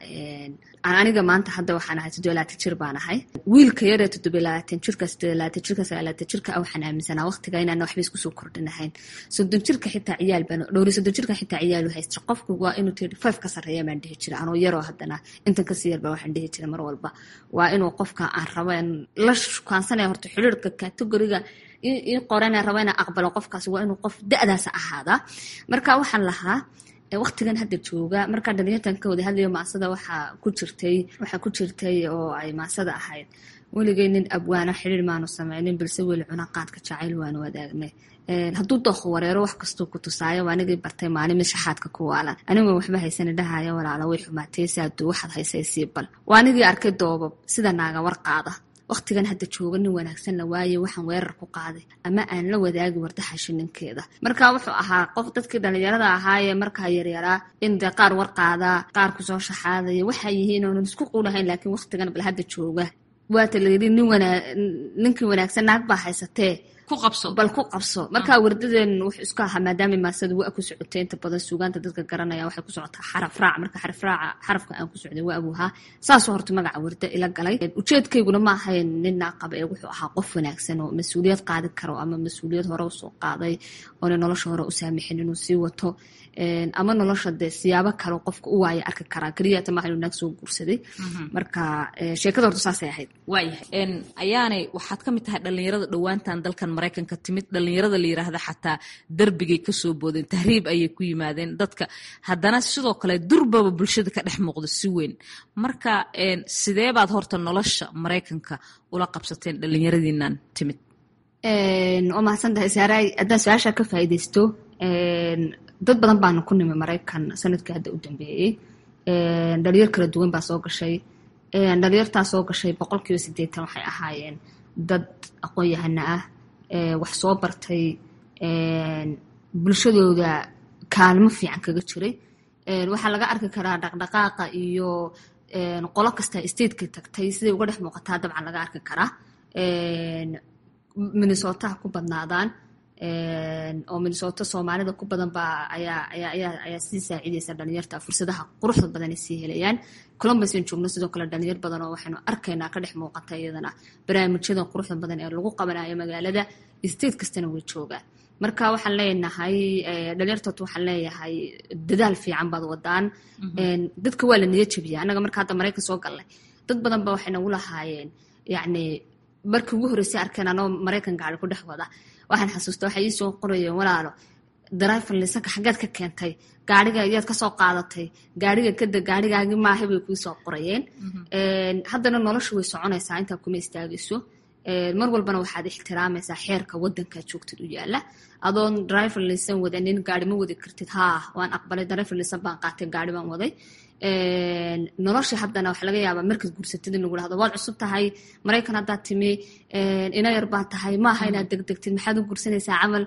aniga maanta hadda waxaan ahay toddoba laatan jir baan ahay wiilka yaree toddoba labaatan jirka siddeed laatan jirka sagaal laatan jirka waxaan aaminsanaa waqtiga inaan waxba isku soo kordhinahayn soddon jirka xitaa ciyaal baan dhowri soddon jirka xitaa ciyaal u haysta qofku waa inuu tirty five ka sarreeya baan dhihi jira anoo yaroo haddana intan kasii yarba waxaan dhihi jira mar walba waa inuu qofka aan rabo la shukaansanaya horta xiriirka kategoriga ii qorana rabo inaan aqbalo qofkaas waa inuu qof da-daasa ahaadaa marka waxaan lahaa waqtigan hadda jooga markaa dhalinyartan ka wada hadlayo maasada waxaa ku jirtay waxaa ku jirtay oo ay maasada ahayd weligay nin abwaana xiriir maanu sameynin balse weli cunaqaadka jacayl waanu wadaagnay hadduu dooqo wareero wax kastuu ku tusaayo waa anigii bartay maalin mid shaxaadka ku waalan anigoo waxba haysana dhahaya walaala way xumaatay saadu waxaad haysay sii bal waa anigii arkay doobab sida naaga war qaada waqtigan hadda jooga nin wanaagsan la waaye waxaan weerar ku qaaday ama aan la wadaagi wardaxashi ninkeeda marka wuxuu ahaa qof dadkii dhalinyarada ahaayee markaa yaryaraa in dee qaar war qaadaa qaar kusoo shaxaadaya waxay yihiin oonan isku qulahayn laakiin waqtigan bal hadda jooga waata layidhi nin wanaa ninkii wanaagsan naag baa haysatee bal ku qabso marka wardadeen wuxuu isku ahaa maadaama maasada waa ku socotay inta badan suugaanta dadka garanaya waxay ku socotaa xaraf raac marka xaraf raaca xarafka aan ku socday waa abuuhaa saasoo horta magaca warda ila galay ujeedkayguna ma ahayn nin naaqaba ee wuxuu ahaa qof wanaagsan oo mas-uuliyad qaadi karo ama mas-uuliyad hore usoo qaaday oona nolosha hore u saamixin inuu sii wato ama nolosha dee siyaabo kale qofka u waaya arki karaa keliyata maaha inuu naag soo guursaday marka sheekada horta saasay ahayd waayahay ayaanay waxaad ka mid tahay dhalinyarada dhowaantan dalkan maraykanka timid dhalinyarada la yiraahda xataa darbigay kasoo boodeen tahriib ayay ku yimaadeen dadka haddana sidoo kale durbaba bulshada ka dhex muuqda si weyn marka sidee baad horta nolosha maraykanka ula qabsateen dhalinyaradiinan timid waa mahadsan tahay saaray haddaan su-aasha ka faa'iidaysto dad badan baana ku nimi maraykan sanadkii hadda u dambeeyey dhalinyar kala duwan baa soo gashay dhalinyartaa soo gashay boqol kiiba siddeetan waxay ahaayeen dad aqoon-yahana ah wax soo bartay bulshadooda kaalmo fiican kaga jiray waxaa laga arki karaa dhaqdhaqaaqa iyo qolo kasta stateka tagtay siday uga dhex muuqataa dabcan laga arki karaa minnesotaha ku badnaadaan oo minnesota soomaalida ku badan baa ayaa ayaa ayaa ayaa sii saacidaysa dhalinyarta fursadaha quruxda badan ay sii helayaan columbus aan joogno sidoo kale dhalinyar badan oo waxaynu arkaynaa ka dhex muuqata iyadana barnaamijyada quruxda badan ee lagu qabanayo magaalada state kastana way joogaan marka waxaan leenahay dhalinyartood waxaan leeyahay dadaal fiican baad wadaan dadka waa la niya jabiya annaga marka hadda maraykan soo galnay dad badan ba waxay nagu lahaayeen yacni markii ugu horreysay arkeen anoo maraykan gaari ku dhex wada waxaan xasuusta waxay ii soo qorayeen walaalo driver lisanka xaggeed ka keentay gaariga iyaad kasoo qaadatay gaariga kada gaarigaagi maaha bay kuu soo qorayeen haddana nolosha way soconaysaa intaa kuma istaagayso mar walbana waxaad ixtiraamaysaa xeerka wadankaa joogtid u yaala adoon driver lisan wadanin gaari ma wadi kartid haa waan aqbalay driver lisan baan qaatay gaari baan waday nolosha haddana waxa laga yaabaa markaad guursatid in lagu dhahdo waad cusub tahay maraykan haddaad timi ina yar baa tahay maaha inaad degdegtid maxaad u guursanaysaa camal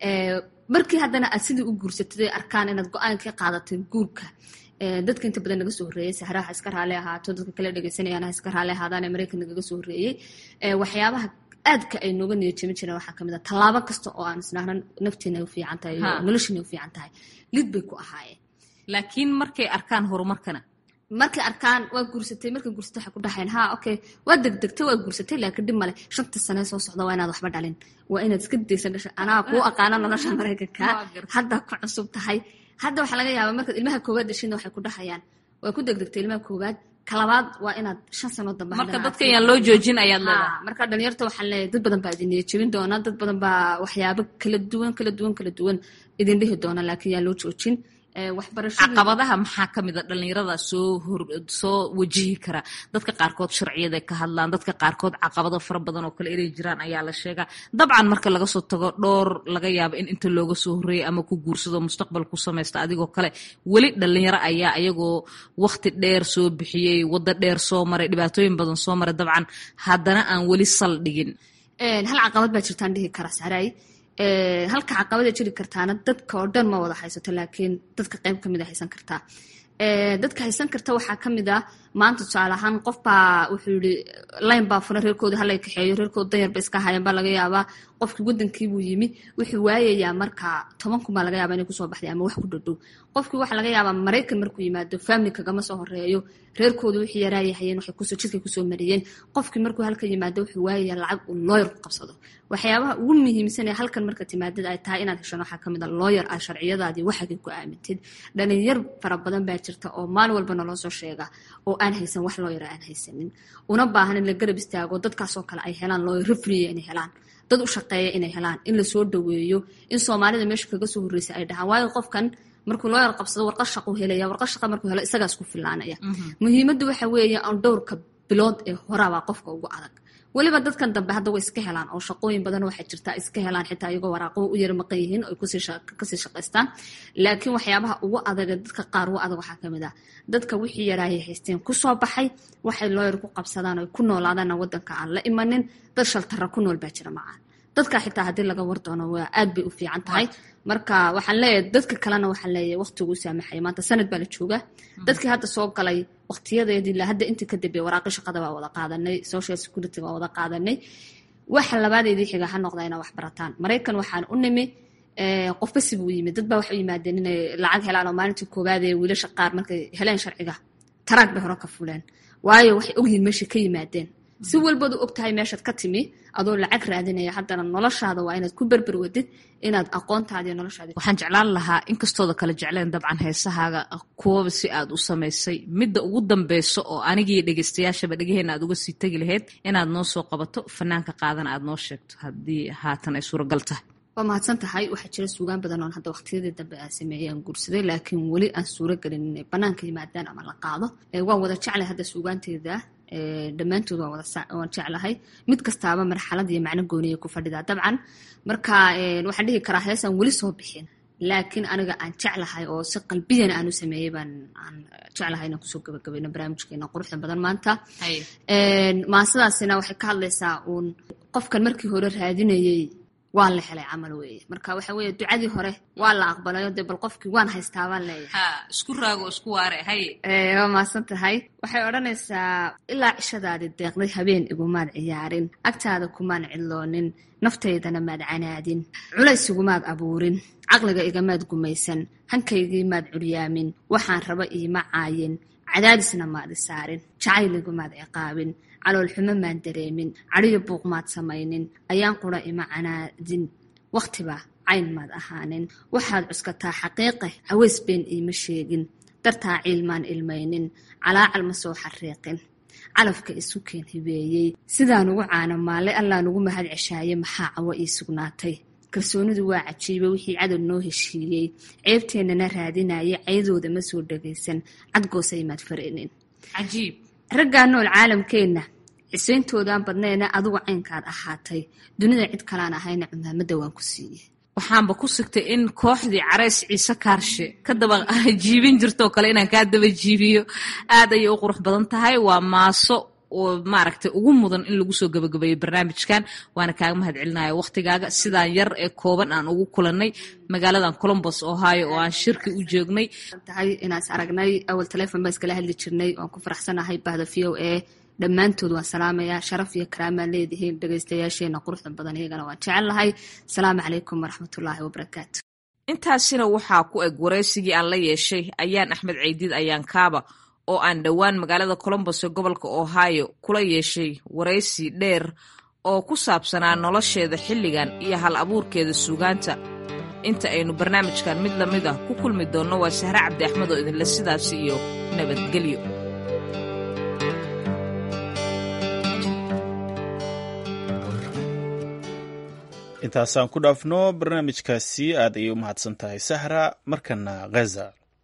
markii haddana aad sidii u guursatid ay arkaan inaad go-aan ka qaadatay guurka dadka inta badan naga soo horreeyey sahraha iska raali ahaato dadka kale dhegeysanayaan ha iska raali ahaadaan ee maraykan nagaga soo horreeyey waxyaabaha aadka ay nooga niyadjamin jireen waxaa kamid a tallaabo kasta oo aan isnahna nafteena u fiican tahay iyo nolosheena u fiican tahay lid bay ku ahaayeen laakiin markay arkaan horumarkana markay arkaan waa guursatay markay guursatay waxay ku dhahayn ha okay waa degdegtay waa guursatay laakiin dhib male shanta sane soo socda waa inaad waxba dhalin waa inaad iska daysan dhasha anaa kuu aqaana nolosha maraykanka haddaa ku cusub tahay hadda waxaa laga yaabaa markaad ilmaha koowaad dhashina waxay ku dhahayaan waa ku degdegtay ilmaha koowaad kalabaad waa inaad shan sano dambe marka dadka yaan loo joojin ayaad leedahay marka dhalinyarta waxaan leeyahay dad badan baa idin niyad jebin doona dad badan baa waxyaabo kala duwan kala duwan kala duwan idin dhihi doona laakiin yaan loo joojin caqabadaha maxaa ka mida dhalinyarada soo hor soo wajihi kara dadka qaarkood sharciyaday ka hadlaan dadka qaarkood caqabado fara badan oo kale inay jiraan ayaa la sheegaa dabcan marka laga soo tago dhowr laga yaabo in inta looga soo horreeyay ama ku guursado mustaqbal ku samaysta adigoo kale weli dhalinyaro ayaa ayagoo wakti dheer soo bixiyey waddo dheer soo maray dhibaatooyin badan soo maray dabcan haddana aan weli sal dhigin hal caqabad baa jirtaan dhihi kara saray halka caqabada jiri kartaana dadka oo dhan ma wada haysato laakiin dadka qayb kamid a haysan kartaa dadka haysan karta waxaa kamid a maanta tusaale ahaan qofbaa wuxuu yihi layn baa furan reerkooda halay kaxeeyo reerkooda danyar ba iska hayan baa laga yaabaa qofkii wadankiibuu yimi wuxuu waayayaa marka toban kun baa laga yaaba inay kusoo baxday ama wax ku dhadhow qofkii waxaa laga yaabaa maraykan markuu yimaado family kagama soo horeeyo reerkooda wixii yaraayahayeen waxay kusoo jidkay kusoo mariyeen qofkii markuu halka yimaado wuxuu waayayaa lacag uu looyar ku qabsado waxyaabaha ugu muhiimsan ee halkan marka timaadid ay tahay inaad heshan waxaa kamid a looyar aad sharciyadaadii waxagay ku aamintid dhalinyar fara badan baa jirta oo maalin walba naloo soo sheega oo aan haysan wax looyar aan haysanin una baahan in la garab istaago dadkaasoo kale ay helaan looyar rafriya inay helaan dad u shaqeeya inay helaan in lasoo dhaweeyo in soomaalida meesha kaga soo horreysa ay dhahaan waayo qofkan markuu looyar qabsado warqad shaqu helaya warqad shaqa markuu helo isagaas ku filaanaya muhiimaddu waxa weeye aan dhowrka bilood ee horabaa qofka ugu adag weliba dadkan dambe hadda way iska helaan oo shaqooyin badan waxay jirtaa iska helaan xitaa iyagoo waraaqo u yar maqan yihiin oy kasii shaqaystaan laakiin waxyaabaha ugu adag ee dadka qaar ugu adag waxaa kamid ah dadka wixii yaraayay haysteen kusoo baxay waxay looyar ku qabsadaan oy ku noolaadaana wadanka aan la imanin dad shaltara ku nool baa jira macaan dadka xitaa haddii laga war doono waa aad bay u fiican tahay marka waxaan leeyahay dadka kalena waxaan leeyahay waqtigu saamaxaya maanta sanad baa la joogaa dadkii hadda soo galay waqtiyadeedii la hadda intii ka dambeeyay waraaqi shaqada baa wada qaadanay social security baa wada qaadanay waxa labaadeedii xiga ha noqda inaa wax barataan maraykan waxaan u nimi qofba sibuu yimid dad baa waxay u yimaadeen inay lacag helaan oo maalintii koowaad ee wiilasha qaar markay heleen sharciga taraag bay hore ka fuleen waayo waxay ogyihiin meeshay ka yimaadeen si walbadu og tahay meeshaad ka timi adoo lacag raadinaya haddana noloshaada waa inaad ku berber wadid inaad aqoontaadi noloshaadi waxaan jeclaan lahaa inkastooda kala jecleen dabcan heesahaaga kuwaba si aad u samaysay midda ugu dambeyso oo anigii dhegeystayaashaba dhegaheena aad uga sii tegi lahayd inaad noo soo qabato fanaanka qaadana aad noo sheegto haddii haatan ay suuragal tahay waa mahadsan tahay waxaa jira suugaan badan oon hadda waqtiyadii dambe aan sameeyey aan guursaday laakiin weli aan suuro gelin inay banaanka yimaadaan ama la qaado waan wada jeclay hadda suugaanteeda dhammaantood waan jeclahay mid kastaaba marxalad iyo macno gooniya ku fadhidaa dabcan marka waxaan dhihi karaa heesaan weli soo bixin laakiin aniga aan jeclahay oo si qalbiyana aan u sameeyey baan aan jeclahay inaan kusoo gabagabayno barnaamijkeena quruxda badan maanta maasadaasina waxay ka hadlaysaa uun qofkan markii hore raadinayey waan la helay camal weeye marka waxa weeye ducadii hore waa la aqbalayo dee bal qofkii waan haystaa baan leeyahay ha isku raago isku waare haye waa mahadsan tahay waxay odhanaysaa ilaa cishadaadii deeqday habeen igumaad ciyaarin agtaada kumaan cidloonin naftaydana maad canaadin culays igumaad abuurin caqliga igamaad gumaysan hankaygii maad curyaamin waxaan raba iima caayin cadaadisna maad isaarin jacayligumaad ciqaabin caloolxumo maan dareemin cadhiyo buuq maad samaynin ayaan qura ima canaadin wakhtiba cayn maad ahaanin waxaad cuskataa xaqiiqe caweys been iima sheegin dartaa ciilmaan ilmaynin calaacal ma soo xariiqin calafka isu keen hibeeyey sidaan ugu caano maalle allaa nugu mahad ceshaaye maxaa cawo ii sugnaatay kalsoonidu waa cajiiba wixii cadow noo heshiiyey ceebteennana raadinaya caydooda ma soo dhagaysan cadgoosay maad farinin cajiib raggaa nool caalamkeenna cisayntoodan badnayna adigu caynkaad ahaatay dunida cid kalaan ahayna cumaamadda waan ku siiyey waxaanba ku sigtay in kooxdii carays ciise kaarshe ka daba jiibin jirtoo kale inaan kaa daba jiibiyo aad ayay u qurux badan tahay waa maaso oo maaragtay ugu mudan in lagu soo gabagabeeyo barnaamijkan waana kaaga mahad celinaya wakhtigaaga sidaan yar ee kooban aan ugu kulannay magaaladan colombos ohio oo aan shirki u joognay tahay inaas aragnay awal telefon baa iskala hadli jirnay waan ku faraxsanahay bahda v o a dhammaantood waan salaamayaa sharaf iyo karaamaan leedihiin dhegaystayaasheena quruxda badan iyagana waan jecel lahay asalaamu calaykum waraxmatullaahi wabarakaatu intaasina waxaa ku eg waraysigii aan la yeeshay ayaan axmed ceydiid ayaan kaaba oo aan dhowaan magaalada colombos ee gobolka ohio kula yeeshay waraysi dheer oo ku saabsanaa nolosheeda xilligan iyo hal abuurkeeda suugaanta inta aynu barnaamijkan mid lamid ah ku kulmi doonno waa sahre cabdi axmed oo idinle sidaas iyo nabadgelyo intaasaan ku dhaafno barnaamijkaasi aad ayay u mahadsan tahay sahra markana khaza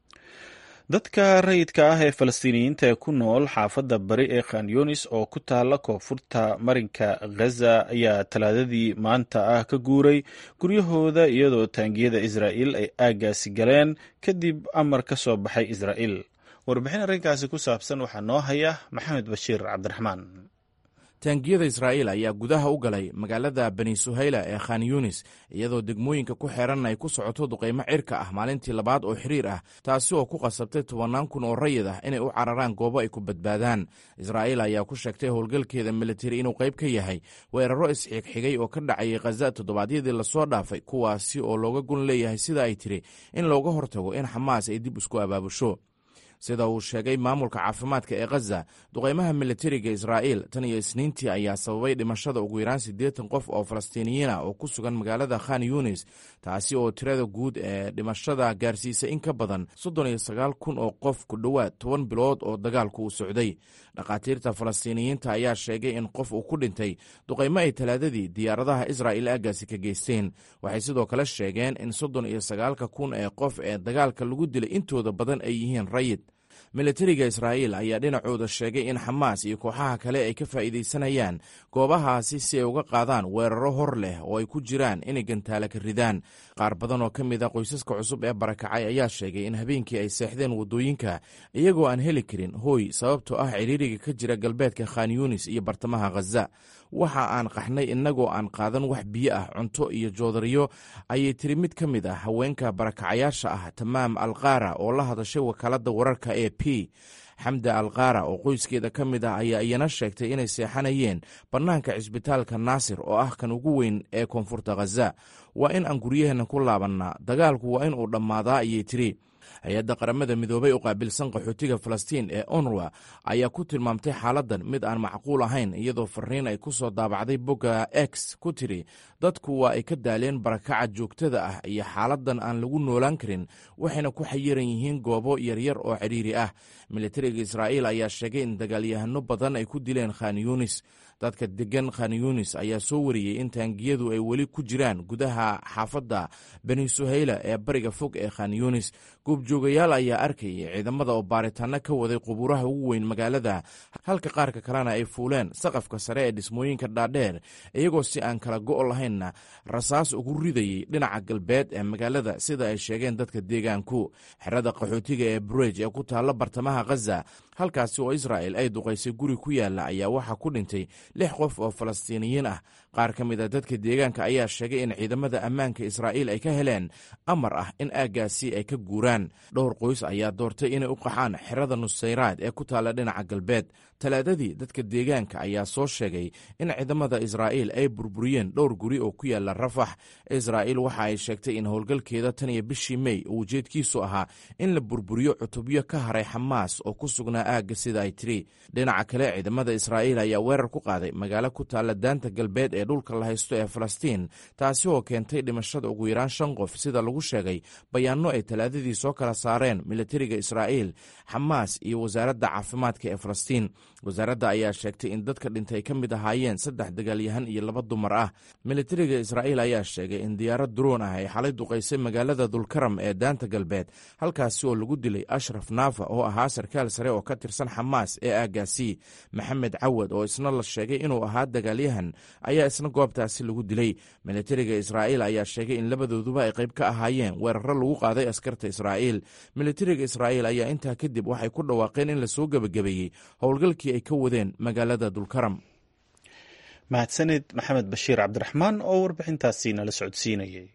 dadka rayidka ah ee falastiiniyiinta ee ku nool xaafadda bari ee khan yunis oo ku taala koonfurta marinka khaza ayaa talaadadii maanta ah ka guuray guryahooda iyadoo taangiyada israa'iil ay aaggaasi galeen kadib amar ka soo baxay israa'iil warbixin arrinkaasi ku saabsan waxaa noo haya maxamed bashiir cabdiraxmaan taangiyada israa'iil ayaa gudaha u galay magaalada bani suhayla ee khan yunis iyadoo degmooyinka ku xeeran ay ku socoto duqaymo cirka ah maalintii labaad oo xiriir ah taasi oo ku qasabtay tobannaan kun oo rayid ah inay u cararaan goobo ay ku badbaadaan israa'iil ayaa ku sheegtay howlgalkeeda militari inuu qayb ka yahay weeraro isxigxigay oo ka dhacayay khaza toddobaadyadii lasoo dhaafay kuwaasi oo looga gun leeyahay sida ay tiri in looga hortago in xamaas ay dib isku abaabusho sida uu sheegay maamulka caafimaadka ee khaza duqaymaha militariga israa'iil tan iyo isniintii ayaa sababay dhimashada ugu yaraan siddeetan qof oo falastiiniyiin ah oo ku sugan magaalada khan yunis taasi oo tirada guud ee dhimashada gaarsiisay in ka badan soddon iyo sagaal kun oo qof ku dhowaad toban bilood oo dagaalku uu socday dhakhaatiirta falastiiniyiinta ayaa sheegay in qof uu ku dhintay duqaymo ay talaadadii diyaaradaha israa'il aaggaasi ka geysteen waxay sidoo kale sheegeen in soddon iyo sagaalka kun ee qof ee dagaalka lagu dilay intooda badan ay yihiin rayid militariga israa'iil ayaa dhinacooda sheegay in xamaas iyo kooxaha kale ay ka faa'iidaysanayaan goobahaasi si ay uga qaadaan weeraro hor leh oo ay ku jiraan inay gantaala ka ridaan qaar badan oo ka mid a qoysaska cusub ee barakacay ayaa sheegay in habeenkii ay seexdeen waddooyinka iyagoo aan heli karin hooy sababtoo ah ciriiriga ka jira galbeedka khan yunis iyo bartamaha khaza waxa aan qaxnay innagoo aan qaadan wax biyo ah cunto iyo joodariyo ayay tiri mid ka mid ah haweenka barakacayaasha ah tamaam alkaara oo la hadashay wakaaladda wararka ee p xamda alkaara oo qoyskeeda ka mid ah ayaa iyana sheegtay inay seexanayeen bannaanka cisbitaalka naasir oo ah kan ugu weyn ee koonfurta khaza waa in aan guryaheenna ku laabannaa dagaalku waa in uu dhammaadaa ayay tiri hay-adda qaramada midoobay u qaabilsan qaxootiga falastiin ee onruwa ayaa ku tilmaamtay xaaladdan mid aan macquul ahayn iyadoo fariin ay ku soo daabacday bogga x ku tiri dadku waa ay ka daaleen barakaca joogtada ah iyo xaaladdan aan lagu noolaan karin waxayna ku xayiran yihiin goobo yaryar oo cidhiiri ah militariga israa'iil ayaa sheegay in dagaalyahano badan ay ku dileen khan yunis dadka degan khan yunis ayaa soo wariyey in taangiyadu ay weli ku jiraan gudaha xaafadda bani suhayla ee bariga fog ee khan yunis goobjoogayaal ayaa arkayay ciidamada oo baaritaano ka waday qubuuraha ugu weyn magaalada halka qaarka kalena ay fuuleen saqafka sare ee dhismooyinka dhaadheer iyagoo si aan kala go' lahaynna rasaas ugu ridayey dhinaca galbeed ee magaalada sida ay sheegeen dadka deegaanku xerada qaxootiga ee burej ee ku taalla bartamaha khaza halkaasi oo israa'el ay duqaysay guri ku yaalla ayaa waxaa ku dhintay lix qof oo falastiiniyiin ah qaar ka mid a dadka deegaanka ayaa sheegay in ciidamada ammaanka israa'iil ay ka heleen amar ah in aaggaasi ay ka guuraan dhowr qoys ayaa doortay inay u qaxaan xerada nusayraad ee ku taalla dhinaca galbeed talaadadii dadka deegaanka ayaa soo sheegay in ciidamada israa'iil ay burburiyeen dhowr guri oo ku yaalla rafax israa'iil waxa ay sheegtay in howlgalkeeda tan iyo bishii mey uu ujeedkiisu ahaa in la burburiyo cutubyo ka haray xamaas oo ku sugnaa aagga sida ay tiri dhinaca kale ciidamada israa'iil ayaa weerar ku qaaday magaalo ku taalla daanta galbeed ee dhulka la haysto ee falastiin taasi oo keentay dhimashada ugu yaraan shan qof sida lagu sheegay bayaanno ay talaadadii soo kala saareen militariga israa'iil xamaas iyo wasaaradda caafimaadka ee falastiin wasaaradda ayaa sheegtay in dadka dhintay ka mid ahaayeen saddex dagaalyahan iyo laba dumar ah militariga israa'iil ayaa sheegay in diyaarad duroon ah ay xalay duqaysay magaalada dulkaram ee daanta galbeed halkaasi oo lagu dilay ashraf naafa oo ahaa sarkaal sare oo ka tirsan xamaas ee aaggaasi maxamed cawad oo isna la sheegay inuu ahaa dagaalyahan ayaa isna goobtaasi lagu dilay militariga israa'iil ayaa sheegay in labadooduba ay qayb ka ahaayeen weeraro lagu qaaday askarta israa'iil militariga israa'iil ayaa intaa kadib waxay ku dhawaaqeen in lasoo gebagabeeyey howlgalkii ay ka wadeen magaalada dulkaram mahadsanid maxamed bashiir cabdiraxmaan oo warbixintaasi nala socodsiinayay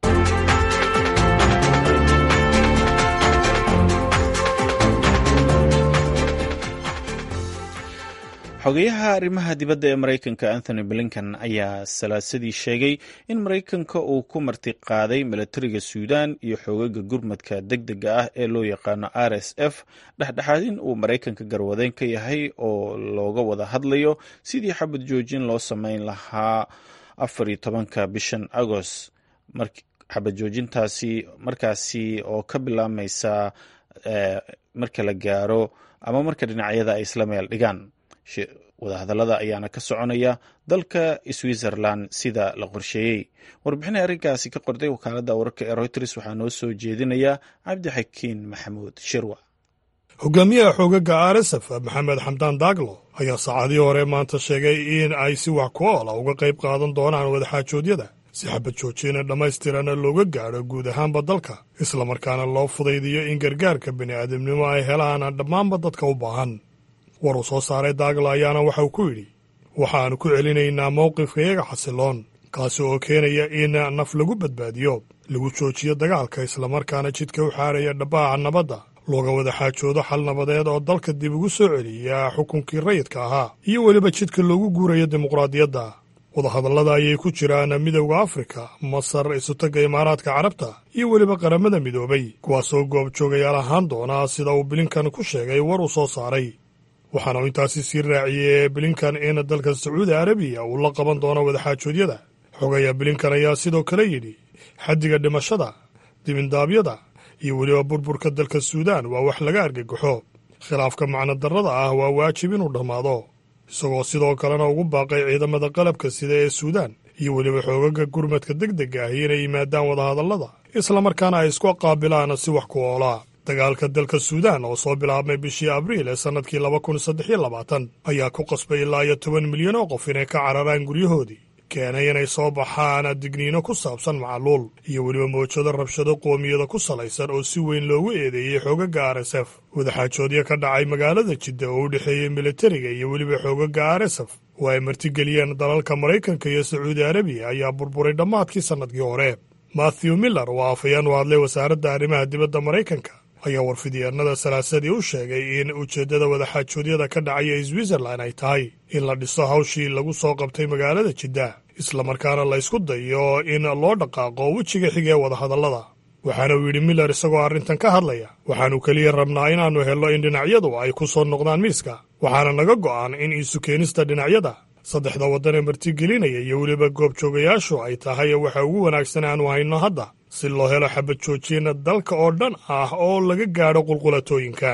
xogeyaha arrimaha dibadda ee maraykanka anthony blinken ayaa salaasadii sheegay in maraykanka uu ku martiqaaday milatariga suudan iyo xoogaga gurmadka deg dega ah ee loo yaqaano r s f dhexdhexaadin uu maraykanka garwadeen ka yahay oo looga wada hadlayo sidii xabad joojin loo sameyn lahaa afar iyo tobanka bishan agost xabad joojintaasi markaasi oo ka bilaabmaysa marka la gaaro ama marka dhinacyada ay isla meel dhigaan wadahadallada ayaana ka soconaya dalka switzerland sida la qorsheeyey warbixina arrinkaasi ka qorday wakaaladda wararka ee reuters waxaa noo soo jeedinaya cabdixakiin maxamuud shirwa hogaamiyaha xoogaga rsf maxamed xamdaan daaglo ayaa saacadii hore maanta sheegay in ay si wax ku oola uga qayb qaadan doonaan wadaxaajoodyada si xabad joojina dhammaystirana looga gaadho guud ahaanba dalka islamarkaana loo fudaydiyo in gargaarka bini'aadamnimo ay helaan dhammaanba dadka u baahan war uu soo saaray daagla ayaana waxa uu ku yidhi waxaannu ku celinaynaa mowqifkayaga xasiloon kaasi oo keenaya in naf lagu badbaadiyo lagu joojiyo dagaalka islamarkaana jidka u xaaraya dhabbaaca nabadda looga wada xaajoodo xal nabadeed oo dalka dib ugu soo celiya xukunkii rayidka ahaa iyo weliba jidka loogu guurayo dimuqraadiyadda wadahadallada ayay ku jiraan midowda afrika masar isutagga imaaraadka carabta iyo weliba qaramada midoobay kuwaasoo goobjoogayaal ahaan doona sida uu bilinkan ku sheegay war uu soo saaray waxaana uu intaasi sii raaciyey bilinkan in dalka sacuudi arabiya uu la qaban doono wadaxaajoodyada xogaya bilinkan ayaa sidoo kale yidhi xaddiga dhimashada dibindaabyada iyo weliba burburka dalka suudaan waa wax laga argagaxo khilaafka macnodarrada ah waa waajib inuu dhammaado isagoo sidoo kalena ugu baaqay ciidamada qalabka sida ee suudaan iyo weliba xoogaga gurmadka deg dega ah inay yimaadaan wadahadallada islamarkaana ay isku qaabilaan si wax ku oolaa dagaalka dalka suudaan oo soo bilaabmay bishii abriil ee sannadkii laba kun saddex iyo labaatan ayaa ku qasbay ilaa iyo toban milyan oo qof inay ka cararaan guryahoodii keenay inay soo baxaan digniino ku saabsan macaluul iyo weliba mawjado rabshado qoomiyada ku salaysan oo si weyn loogu eedeeyey xoogaga r s f wadaxaajoodyo ka dhacay magaalada jidda oo u dhexeeyey militariga iyo weliba xoogaga r s f oo ay martigeliyeen dalalka maraykanka iyo sacuudi arabiya ayaa burburay dhammaadkii sannadkii hore mathew miller oo afayeen u hadlay wasaaradda arrimaha dibadda maraykanka ayaa warfidyaenada salaasadii u sheegay in ujeeddada wadaxaajoodyada ka dhacaya switzerland ay tahay in la dhiso hawshii lagu soo qabtay magaalada jidda islamarkaana la ysku dayo in loo dhaqaaqo wejiga xiga ee wadahadallada waxaana uu yidhi miller isagoo arrintan ka hadlaya waxaannu keliya rabnaa inaannu helno in dhinacyadu ay ku soo noqdaan miiska waxaana naga go'an in isu keenista dhinacyada saddexda waddan ee martigelinaya iyo weliba goobjoogayaashu ay tahay waxa ugu wanaagsan aanu hayno hadda si loo helo xabad joojina dalka oo dhan ah oo laga gaadho qulqulatooyinka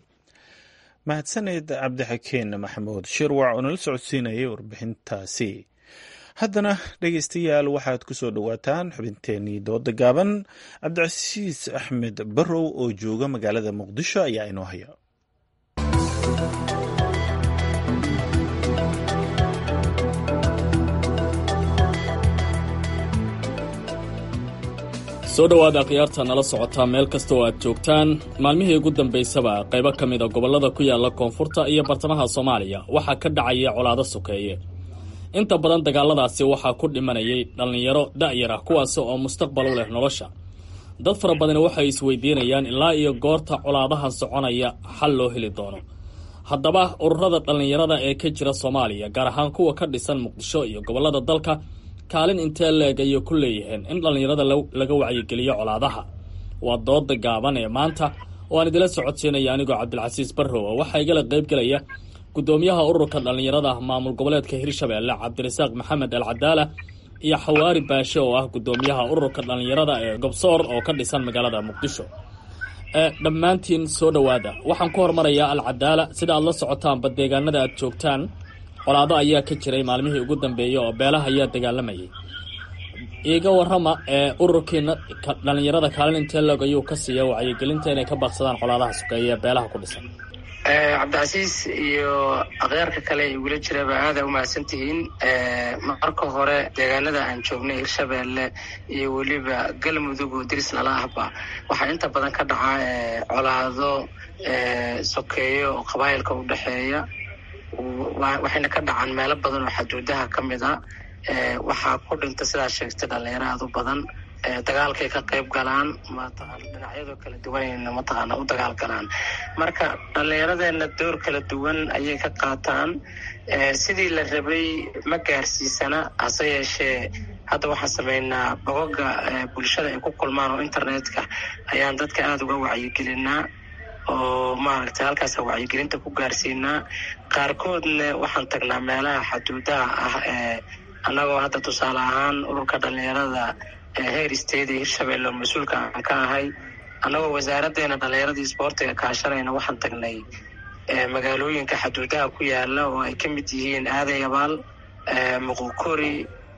mahadsaned cabdixakeen maxamuud shirwac oo nala socodsiinayay warbixintaasi haddana dhegaystayaal waxaad ku soo dhowaataan xubinteenii dooda gaaban cabdicasiis axmed barrow oo jooga magaalada muqdisho ayaa inoo haya soo dhowaada khiyaarta nala socotaa meel kasta oo aad joogtaan maalmihii ugu dambaysaba qaybo ka mid a gobollada ku yaala koonfurta iyo bartamaha soomaaliya waxaa ka dhacaya colaado sokeeye inta badan dagaaladaasi waxaa ku dhimanayay dhallinyaro da'yar ah kuwaasi oo mustaqbal u leh nolosha dad fara badani waxay isweydiinayaan ilaa iyo goorta colaadahan soconaya xal loo heli doono haddaba ururada dhallinyarada ee ka jira soomaaliya gaar ahaan kuwa ka dhisan muqdisho iyo gobollada dalka kaalin intee leeg ayay ku leeyihiin in dhallinyarada laga wacyigeliyo colaadaha waa dooda gaaban ee maanta oo aan idila socodsiinaya anigoo cabdilcasiis barrow oo waxaa igala qaybgelaya guddoomiyaha ururka dhallinyarada maamul goboleedka hirshabeelle cabdirasaaq maxamed al cadaala iyo xawaari baashe oo ah guddoomiyaha ururka dhallinyarada ee gobsoor oo ka dhisan magaalada muqdisho dhammaantiin soo dhowaada waxaan ku hormarayaa al cadaala sida aad la socotaanba deegaanada aad joogtaan colaado ayaa ka jiray maalmihii ugu dambeeyey oo beelaha ayaa dagaalamayay iiga warrama ee ururkiina dhallinyarada kaalin intee loog ayuu ka siiya wacyigelinta inay ka baaqsadaan colaadaha sokeeye ee beelaha ku dhisan cabdicasiis iyo akhyaarka kale ee igula jiraba aada umahadsan tihiin marka hore deegaanada aan joognay hirshabeelle iyo weliba galmudug oo diris lala ahba waxaa inta badan ka dhaca colaado sokeeyo oo qabaayilka u dhexeeya waxayna ka dhacaan meelo badan oo xaduudaha ka mid a waxaa ku dhinta sidaa sheegtay dhalinyaro aad u badan dagaalkay ka qayb galaan mataqaana dhinacyadoo kala duwanayna mataqaana u dagaal galaan marka dhallinyaradeena door kala duwan ayay ka qaataan sidii la rabay ma gaarsiisana hase yeeshee hadda waxaan sameynaa bogoga bulshada ay ku kulmaan oo internetka ayaan dadka aada uga wacyigelinaa oo maaragtay halkaasa wacyigelinta ku gaarsiinaa qaarkoodna waxaan tagnaa meelaha xaduudaha ah ee annagoo hadda tusaale ahaan ururka dhalinyarada heer state ee hirshabelle oo mas-uulka aan ka ahay annagoo wasaaraddeena dhallinyaradii isboortiga kaashanayna waxaan tagnay magaalooyinka xaduudaha ku yaala oo ay ka mid yihiin aaday abaal muqukori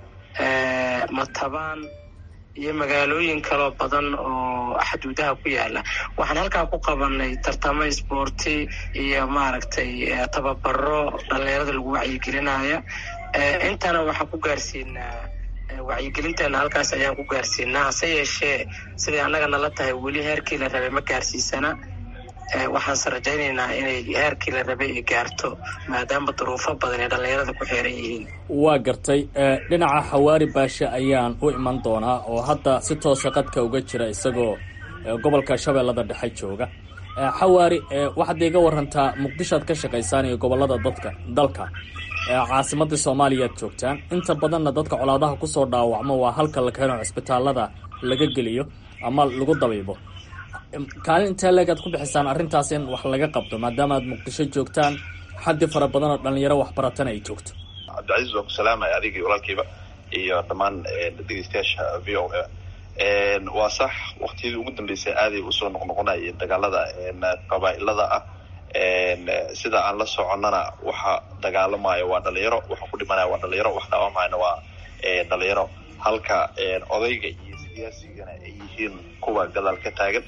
matabaan iyo magaalooyin kaloo badan oo xaduudaha ku yaala waxaan halkaa ku qabanay tartamo isboorti iyo maaragtay tababaro dhallinyarada lagu wacyigelinaya intana waxaan ku gaarsiinaa wacyigelinteena halkaas ayaan ku gaarsiinaa hase yeeshee siday annaga nala tahay weli heerkii la rabay ma gaarsiisana waxaanse rajaynaynaa inay heerkii la rabay ay gaarto maadaama duruufo badan ay dhallinyarada ku xeeran yihiin waa gartay dhinaca xawaari baashe ayaan u iman doonaa oo hadda si toosa qadka uga jira isagoo gobolka shabeellada dhexe jooga xawaari waxaad iga warantaa muqdishoad ka shaqaysaan iyo gobolada dadka dalka caasimadii soomaaliya ad joogtaan inta badanna dadka colaadaha kusoo dhaawacmo waa halka la keeno cisbitaalada laga geliyo ama lagu dabiibo kaalin intee leeg aad ku bixisaan arrintaas in wax laga qabto maadaama aad muqdisho joogtaan xaddi fara badan oo dhalinyaro waxbaratana ay joogto cabdicasiis waan ku salaamaya adigii walaalkiiba iyo dhammaan dhegeystayaasha v o a waa sax waktiyadii ugu dambeysay aaday usoo noqnoqonayeen dagaalada qabaa'ilada ah sida aan la soconnana waxa dagaalamaya waa dhalinyaro waxa ku dhimanaya waa dhalinyaro wax dhaawamayana waa dhalinyaro halka odayga iyo siyaasigana ay yihiin kuwa gadaal ka taagan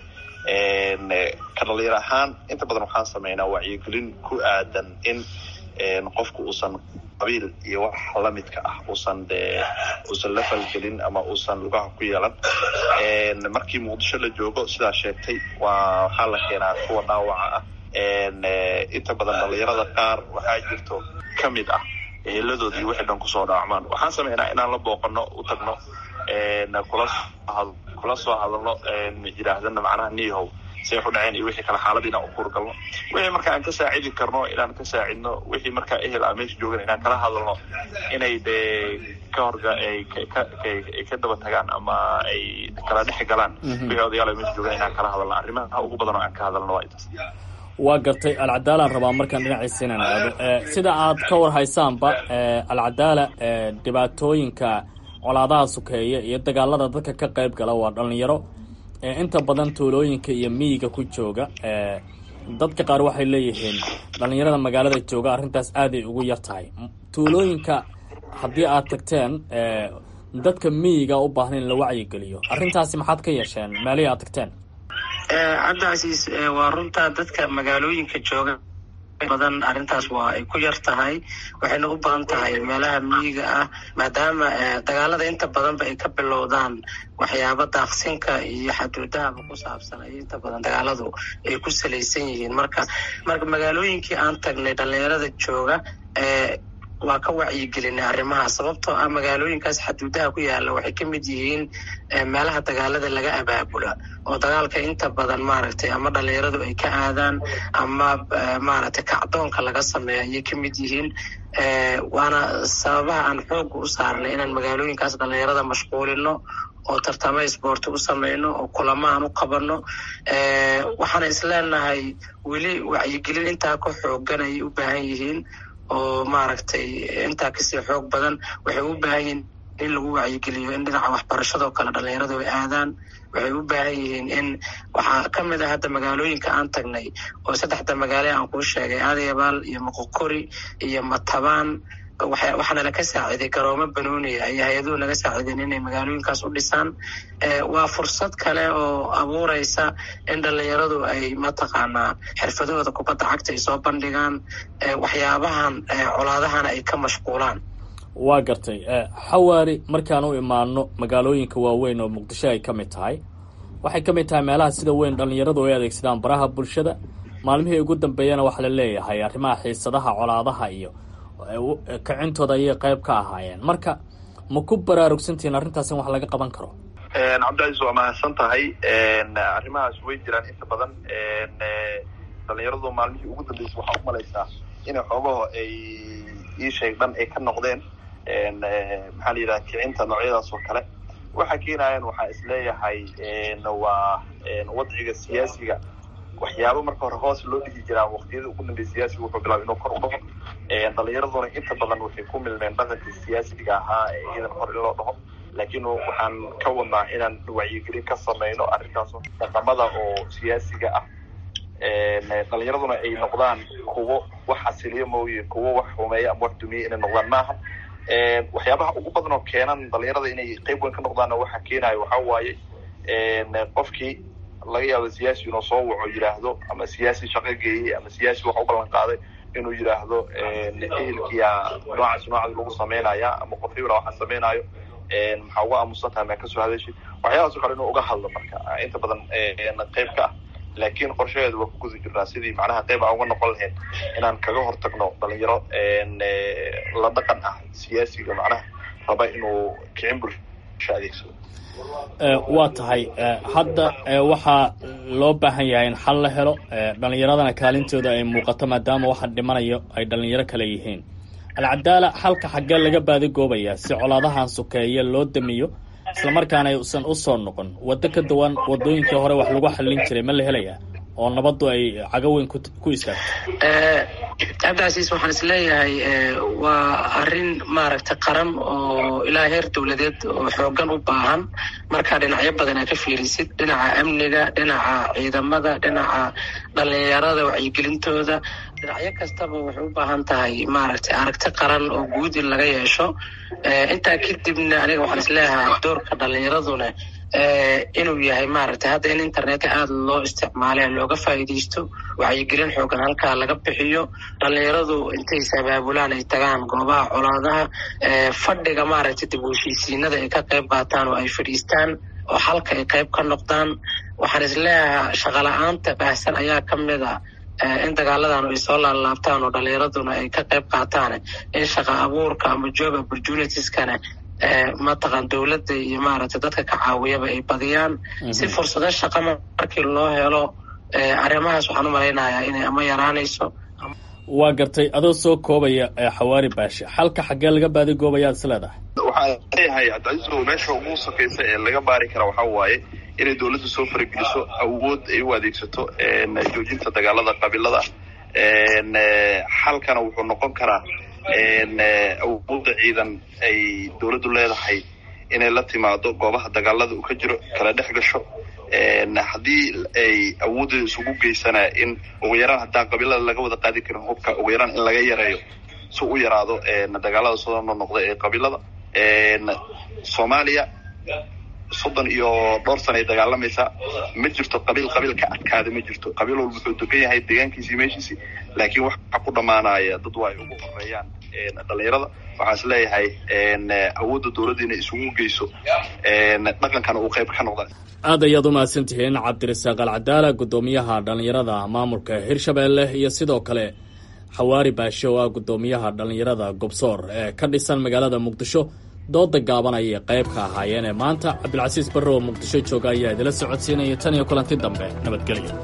ka dhalinyaro ahaan inta badan waxaan sameynaa wacyigelin ku aadan in qofku uusan qabiil iyo wax lamidka ah uusan de uusan la falgelin ama uusan lugaha ku yeelan markii muqdisho la joogo sidaa sheegtay waa waxaa la keenaa kuwa dhaawaca ah inta badan dhalinyarada qaar waxaa jirto ka mid ah eeladood iyo wixii dhan kusoo dhaawacmaan waxaan sameynaa inaan la booqano u tagno kula kula soo hadalno yidhaahdana macnaha niyahow say u dhaceen iyo wixii kale xaalad inaan u kuurgalno wixii marka aan ka saacidi karno inaan ka saacidno wixii markaa ehel a meesha joogan inaan kala hadalno inay dee ka horga ay ay ka daba tagaan ama ay kala dhex galaan wixii odayaal a meesha joogan inaan kala hadalno arrimaha ugu badan oo aan ka hadalno waa intaas waa gartay alcadaalaan rabaa markaan dhinaciisa inaan aado sida aad ka war haysaanba alcadaala dhibaatooyinka colaadaha sukeeya iyo dagaalada dadka ka qayb gala waa dhalinyaro inta badan tuulooyinka iyo miyiga ku jooga dadka qaar waxay leeyihiin dhalinyarada magaalada jooga arrintaas aaday ugu yar tahay tuulooyinka haddii aad tagteen dadka miyiga u baahan in la wacyigeliyo arrintaasi maxaad ka yeesheen meelihii aad tagteen cabdicasiis waa runtaa dadka magaalooyinka jooga badan arrintaas waa ay ku yar tahay waxayna u badan tahay meelaha miyiga ah maadaama dagaalada inta badanba ay ka bilowdaan waxyaaba daaqsinka iyo xaduudahaba ku saabsan ay inta badan dagaaladu ay ku salaysan yihiin marka marka magaalooyinkii aan tagnay dhalinyarada jooga waa ka wacyigelinay arrimaha sababtoo ah magaalooyinkaas xaduudaha ku yaala waxay ka mid yihiin meelaha dagaalada laga abaabula oo dagaalka inta badan maaragtay ama dhalinyaradu ay ka aadaan ama maaragtay kacdoonka laga sameeyo ayay ka mid yihiin waana sababaha aan xooga u saarnay inaan magaalooyinkaas dhalinyarada mashquulino oo tartamo isboorti u sameyno oo kulamo aan u qabano waxaana isleenahay weli wacyigelin intaa ka xoogan ayay u baahan yihiin oo maaragtay intaa kasii xoog badan waxay u baahan yihiin in lagu wacyigeliyo in dhinaca waxbarashadoo kale dhalinyaradu ay aadaan waxay u baahan yihiin in waxaa ka mid ah hadda magaalooyinka aan tagnay oo saddexda magaale aan kuu sheegay aadayabaal iyo moqokori iyo matabaan waxaana laka saaciiday garoomo banooniya ayo hay-aduhu naga saaciideen inay magaalooyinkaas u dhisaan waa fursad kale oo abuureysa in dhalinyaradu ay mataqaanaa xirfadahooda kubadda cagta ay soo bandhigaan waxyaabahan colaadahana ay ka mashquulaan waa gartay xawaari markaan u imaano magaalooyinka waaweyn oo muqdisho ay ka mid tahay waxay ka mid tahay meelaha sida weyn dhalinyaradu ay adeegsadaan baraha bulshada maalmihii ugu dambeeyana waxaa la leeyahay arrimaha xiisadaha colaadaha iyo kicintooda ayay qayb ka ahaayeen marka ma ku baraarugsantihiin arrintaas in wax laga qaban karo cabdicaiis waa mahadsan tahay arrimahaas way jiraan inta badan dhalinyaradu maalmihii ugu dambeysay waxaa umalaysaa inay xoogaho ay ii sheeg dhan ay ka noqdeen maxaa la yidhaha kicinta noocyadaas oo kale waxa keenayan waxaa isleeyahay waa wadciga siyaasiga waxyaaba marka hore hoos loo dhigi jiraa waqtiyada ugu dambeya siyaasiga wuxuu bilaaba inuu kor u dhaco dhalinyaraduna inta badan waxay ku milmeen dhaqankii siyaasiga ahaa ee iyadan hor in loo dhaho laakiin waxaan ka wadnaa inaan wacyigelin ka samayno arrintaas dhaqamada oo siyaasiga ah dhalinyaraduna ay noqdaan kuwo wax asiliyo mooye kuwo wax xumeeya ama wax dumiya inay noqdaan maaha waxyaabaha ugu badan oo keenan dhalinyarada inay qeyb weyn ka noqdaanna waxaa keenayo waxaa waaye qofkii laga yaabo siyaasi inuu soo waco yidhaahdo ama siyaasi shaqo geeyey ama siyaasi wax u ballan qaaday inuu yidhaahdo ehelkiya noocaas noocaas lagu sameynaya ama qof hebla waxaa sameynaayo maxaa uga aamusan tahay maa kasoo hadashid waxyaabaas o kale inuu uga hadlo marka inta badan qeyb ka ah laakiin qorshaheedu waa ku guda jirnaa sidii macnaha qeyb aan uga noqon lahayn inaan kaga hortagno dhalinyaro la dhaqan ah siyaasiga macnaha raba inuu kicin bulsho adeegsado waa tahay hadda waxaa loo baahan yahay in xal la helo dhalinyaradana kaalintooda ay muuqato maadaama waxa dhimanayo ay dhalinyaro kale yihiin alcadaala xalka xaggee laga baadigoobayaa si colaadahan sokeeye loo damiyo islamarkaana aysan usoo noqon waddo ka duwan wadooyinkii hore wax lagu xallin jiray ma la helayaa oo nabaddu ay cago weyn ku istaagto cabdicasiis waxaan is leeyahay waa arrin maaragtay qaran oo ilaa heer dowladeed oo xoogan u baahan markaa dhinacyo badan aa ka fiirisid dhinaca amniga dhinaca ciidamada dhinaca dhalinyarada wacyigelintooda dhinacyo kastaba waxay u baahan tahay maaragtay aragti qaran oo guud in laga yeesho intaa kadibna aniga waxaan is leeyahay doorka dhalinyaraduna inuu yahay maaragtay hadda in internetka aada loo isticmaale looga faa'iidaysto wacyigelin xoogan halkaa laga bixiyo dhalinyaradu intay sabaabulaan ay tagaan goobaha colaadaha fadhiga maaragtay dib u heshiisiinada ay ka qayb qaataan oo ay fadhiistaan oo halka ay qayb ka noqdaan waxaan is leeyahay shaqala-aanta baahsan ayaa ka mid a in dagaaladan ay soo laalaabtaan oo dhalinyaraduna ay ka qayb qaataan in shaqa abuurka ama job opportunitieskana mataqan dowladda iyo maaragtay dadka ka caawiyaba ay badiyaan si fursado shaqa markii loo helo arrimahaas waxaan u malaynayaa inay ama yaraanayso waa gartay adoo soo koobaya xawaari baashe xalka xaggee laga baadigoobayaad is leedahay waxaan leeyahay cabdicaiiso meesha ugu sakaysa ee laga baari kara waxaa waaye inay dowladda soo farageliso awood ay u adeegsato joojinta dagaalada qabiilada xalkana wuxuu noqon karaa awoodda ciidan ay dowladdu leedahay inay la timaado goobaha dagaalada uu ka jiro kala dhex gasho haddii ay awooddeeda isugu geysanaa in ugu yaraan haddaan qabiilada laga wada qaadi karin hubka ugu yaraan in laga yareeyo si u yaraado dagaalada soo noqda ee qabiilada soomaaliya soddon iyo dhowr sana ay dagaalamaysaa ma jirto qabiil qabiil ka adkaada ma jirto qabiil walba wuxuu degan yahay deegaankiisii meeshiisii laakiin waxa ku dhammaanaya dad waa ay ugu horeeyaan dhalinyarada waxaan is leeyahay awoodda dowladda inay isugu geyso dhaqankana uu qayb ka noqda aad ayaad u mahadsan tihiin cabdirasaaq alcadaala guddoomiyaha dhallinyarada maamulka hirshabeelle iyo sidoo kale xawaari baashe oo ah guddoomiyaha dhallinyarada gobsoor ee ka dhisan magaalada muqdisho dooda gaaban ayay qayb ka ahaayeen ee maanta cabdilcasiis barre oo muqdisho jooga ayaa idila socodsiinaya tan iyo kulanti dambe nabadgelyo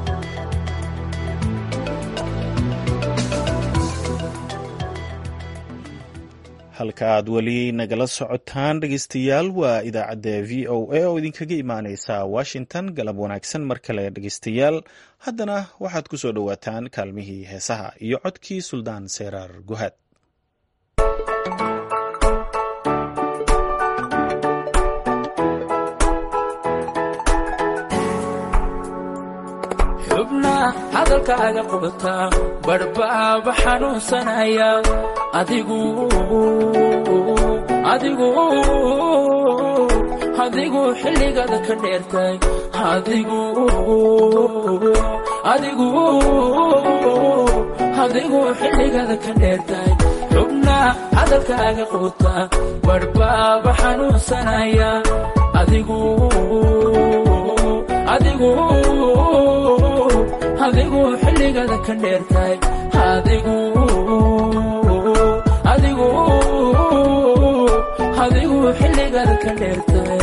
halka aad weli nagala socotaan dhegeystayaal waa idaacadda v o a oo idinkaga imaaneysa washington galab wanaagsan mar kale dhegeystayaal haddana waxaad ku soo dhowaataan kaalmihii heesaha iyo codkii suldaan seeraar guhaad xubna hadalkaaga qubataa badhbaaba xanuunsanaya adigu adigu adigu xilligada ka dheertay adigu adigu adigu xilligada ka dheertay xubna hadalkaaga qubataa badhbaaba xanuunsanaya adigu adigu adigu xilligada ka dheertay adigu adigu adigu xilligada ka dheertay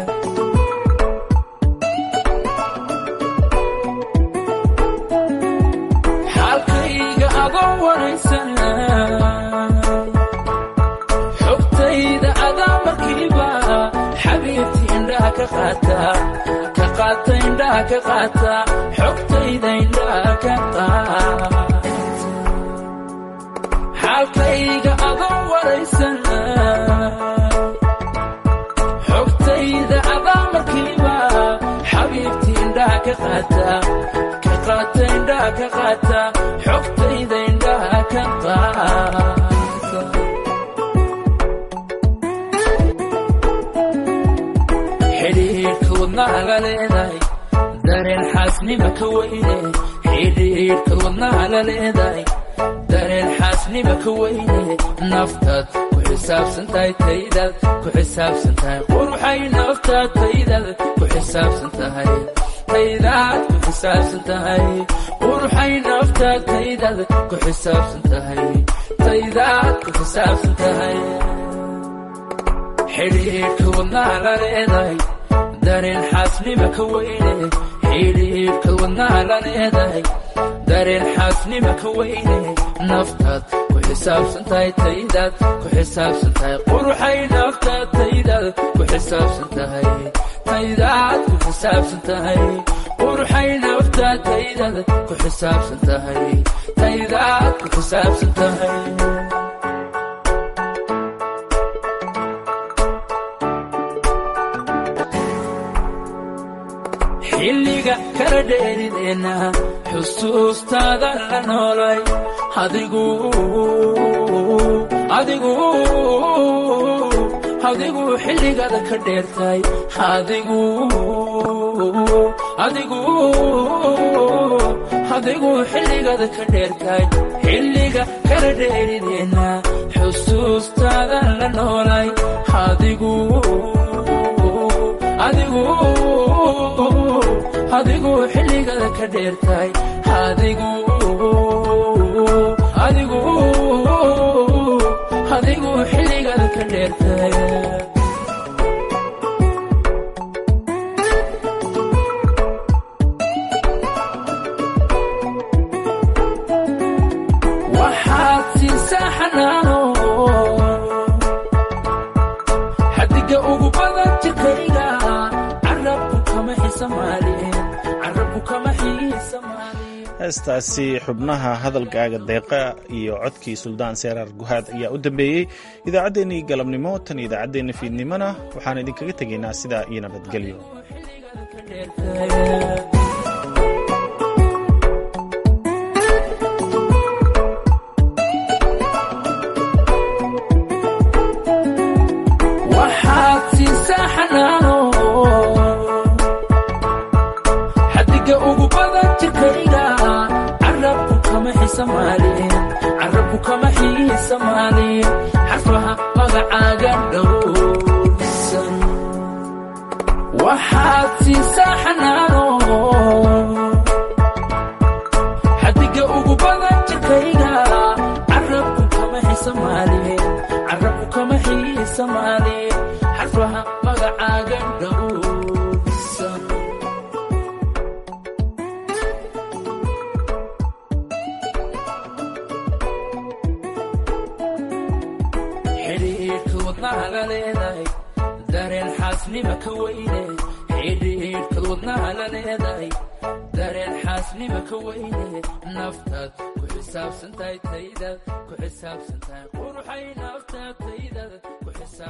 xaalkayga adoo waraysan xogtayda adaa markiiba xabiibti indhaha ka qaata ka qaata indhaha ka qaata xogtayda indhaha ka qaata xaalkayga adoo waraysan xogtayda adaa markiiba xabiibti indhaha ka qaata ka qaata indhaha ka qaata xogtayda indhaha ka qaata xidhiidhka wadnahaga leedahay dareen xaasnima ka weyne xidhiidhka wadnahaga leedahay dareen xaasnima ka weyne naftaad ku xisaabsan tahay taydaad ku xisaabsan tahay quruxay naftaad taydaad ku xisaabsan tahay taydaad ku xisaabsan tahay quruxay naftaad taydaad ku xisaabsan tahay taydaad ku xisaabsan tahay xidhiidhka wadnaha la leedahay dareen xaasnima ka weyne xidhiidhka wadnaha la leedahay dareen xaasnima ka weyne naftaad ku xisaabsan tahay taydaad ku xisaabsan tahay quruxay naftaad taydaad ku xisaabsan tahay taydaad ku xisaabsan tahay quruxay naftaad taydaad ku xisaabsan tahay taydaad ku xisaabsan tahay xilliga kala dheerideenna xusuustaada la noolay adigu adigu adigu xilligada ka dheertay adigu adigu adigu xilligada ka dheertay xilliga kala dheerideenna xusuustaada la noolay adigu adigu adigu xilligada ka dheertay adigu adigu adigu xilligada ka dheertay waxaad siisaa xanaano xadiga ugu badan jirkayga carabku kama xisamaalin carabku kama xisamaalin heestaasi xubnaha hadalkaaga deeqa iyo codkii suldaan seeraar guhaad ayaa u dambeeyey idaacaddeenii galabnimo tan idaacaddeenna fiidnimona waxaan idinkaga tegaynaa sidaa iyo nabadgelyo waxaad siisaa xanaano xiisamaalin carabku kama xiisamaalin xarfaha magacaaga dhowrsan waxaad siisaa xanaano xadiga ugu badan jirkayga carabku kama xiisamaalin carabku kama xiisamaalin xarfaha magacaaga dhowrsan xidhiidhka wadnaha la leedahay dareen xaasnima ka weyne xidhiidhkad wadnaha la leedahay dareen xaasnima ka weyne naftaad ku xisaabsantahay taydaad ku xisaabsantahay quruxay naftaad taydaad ku xisaab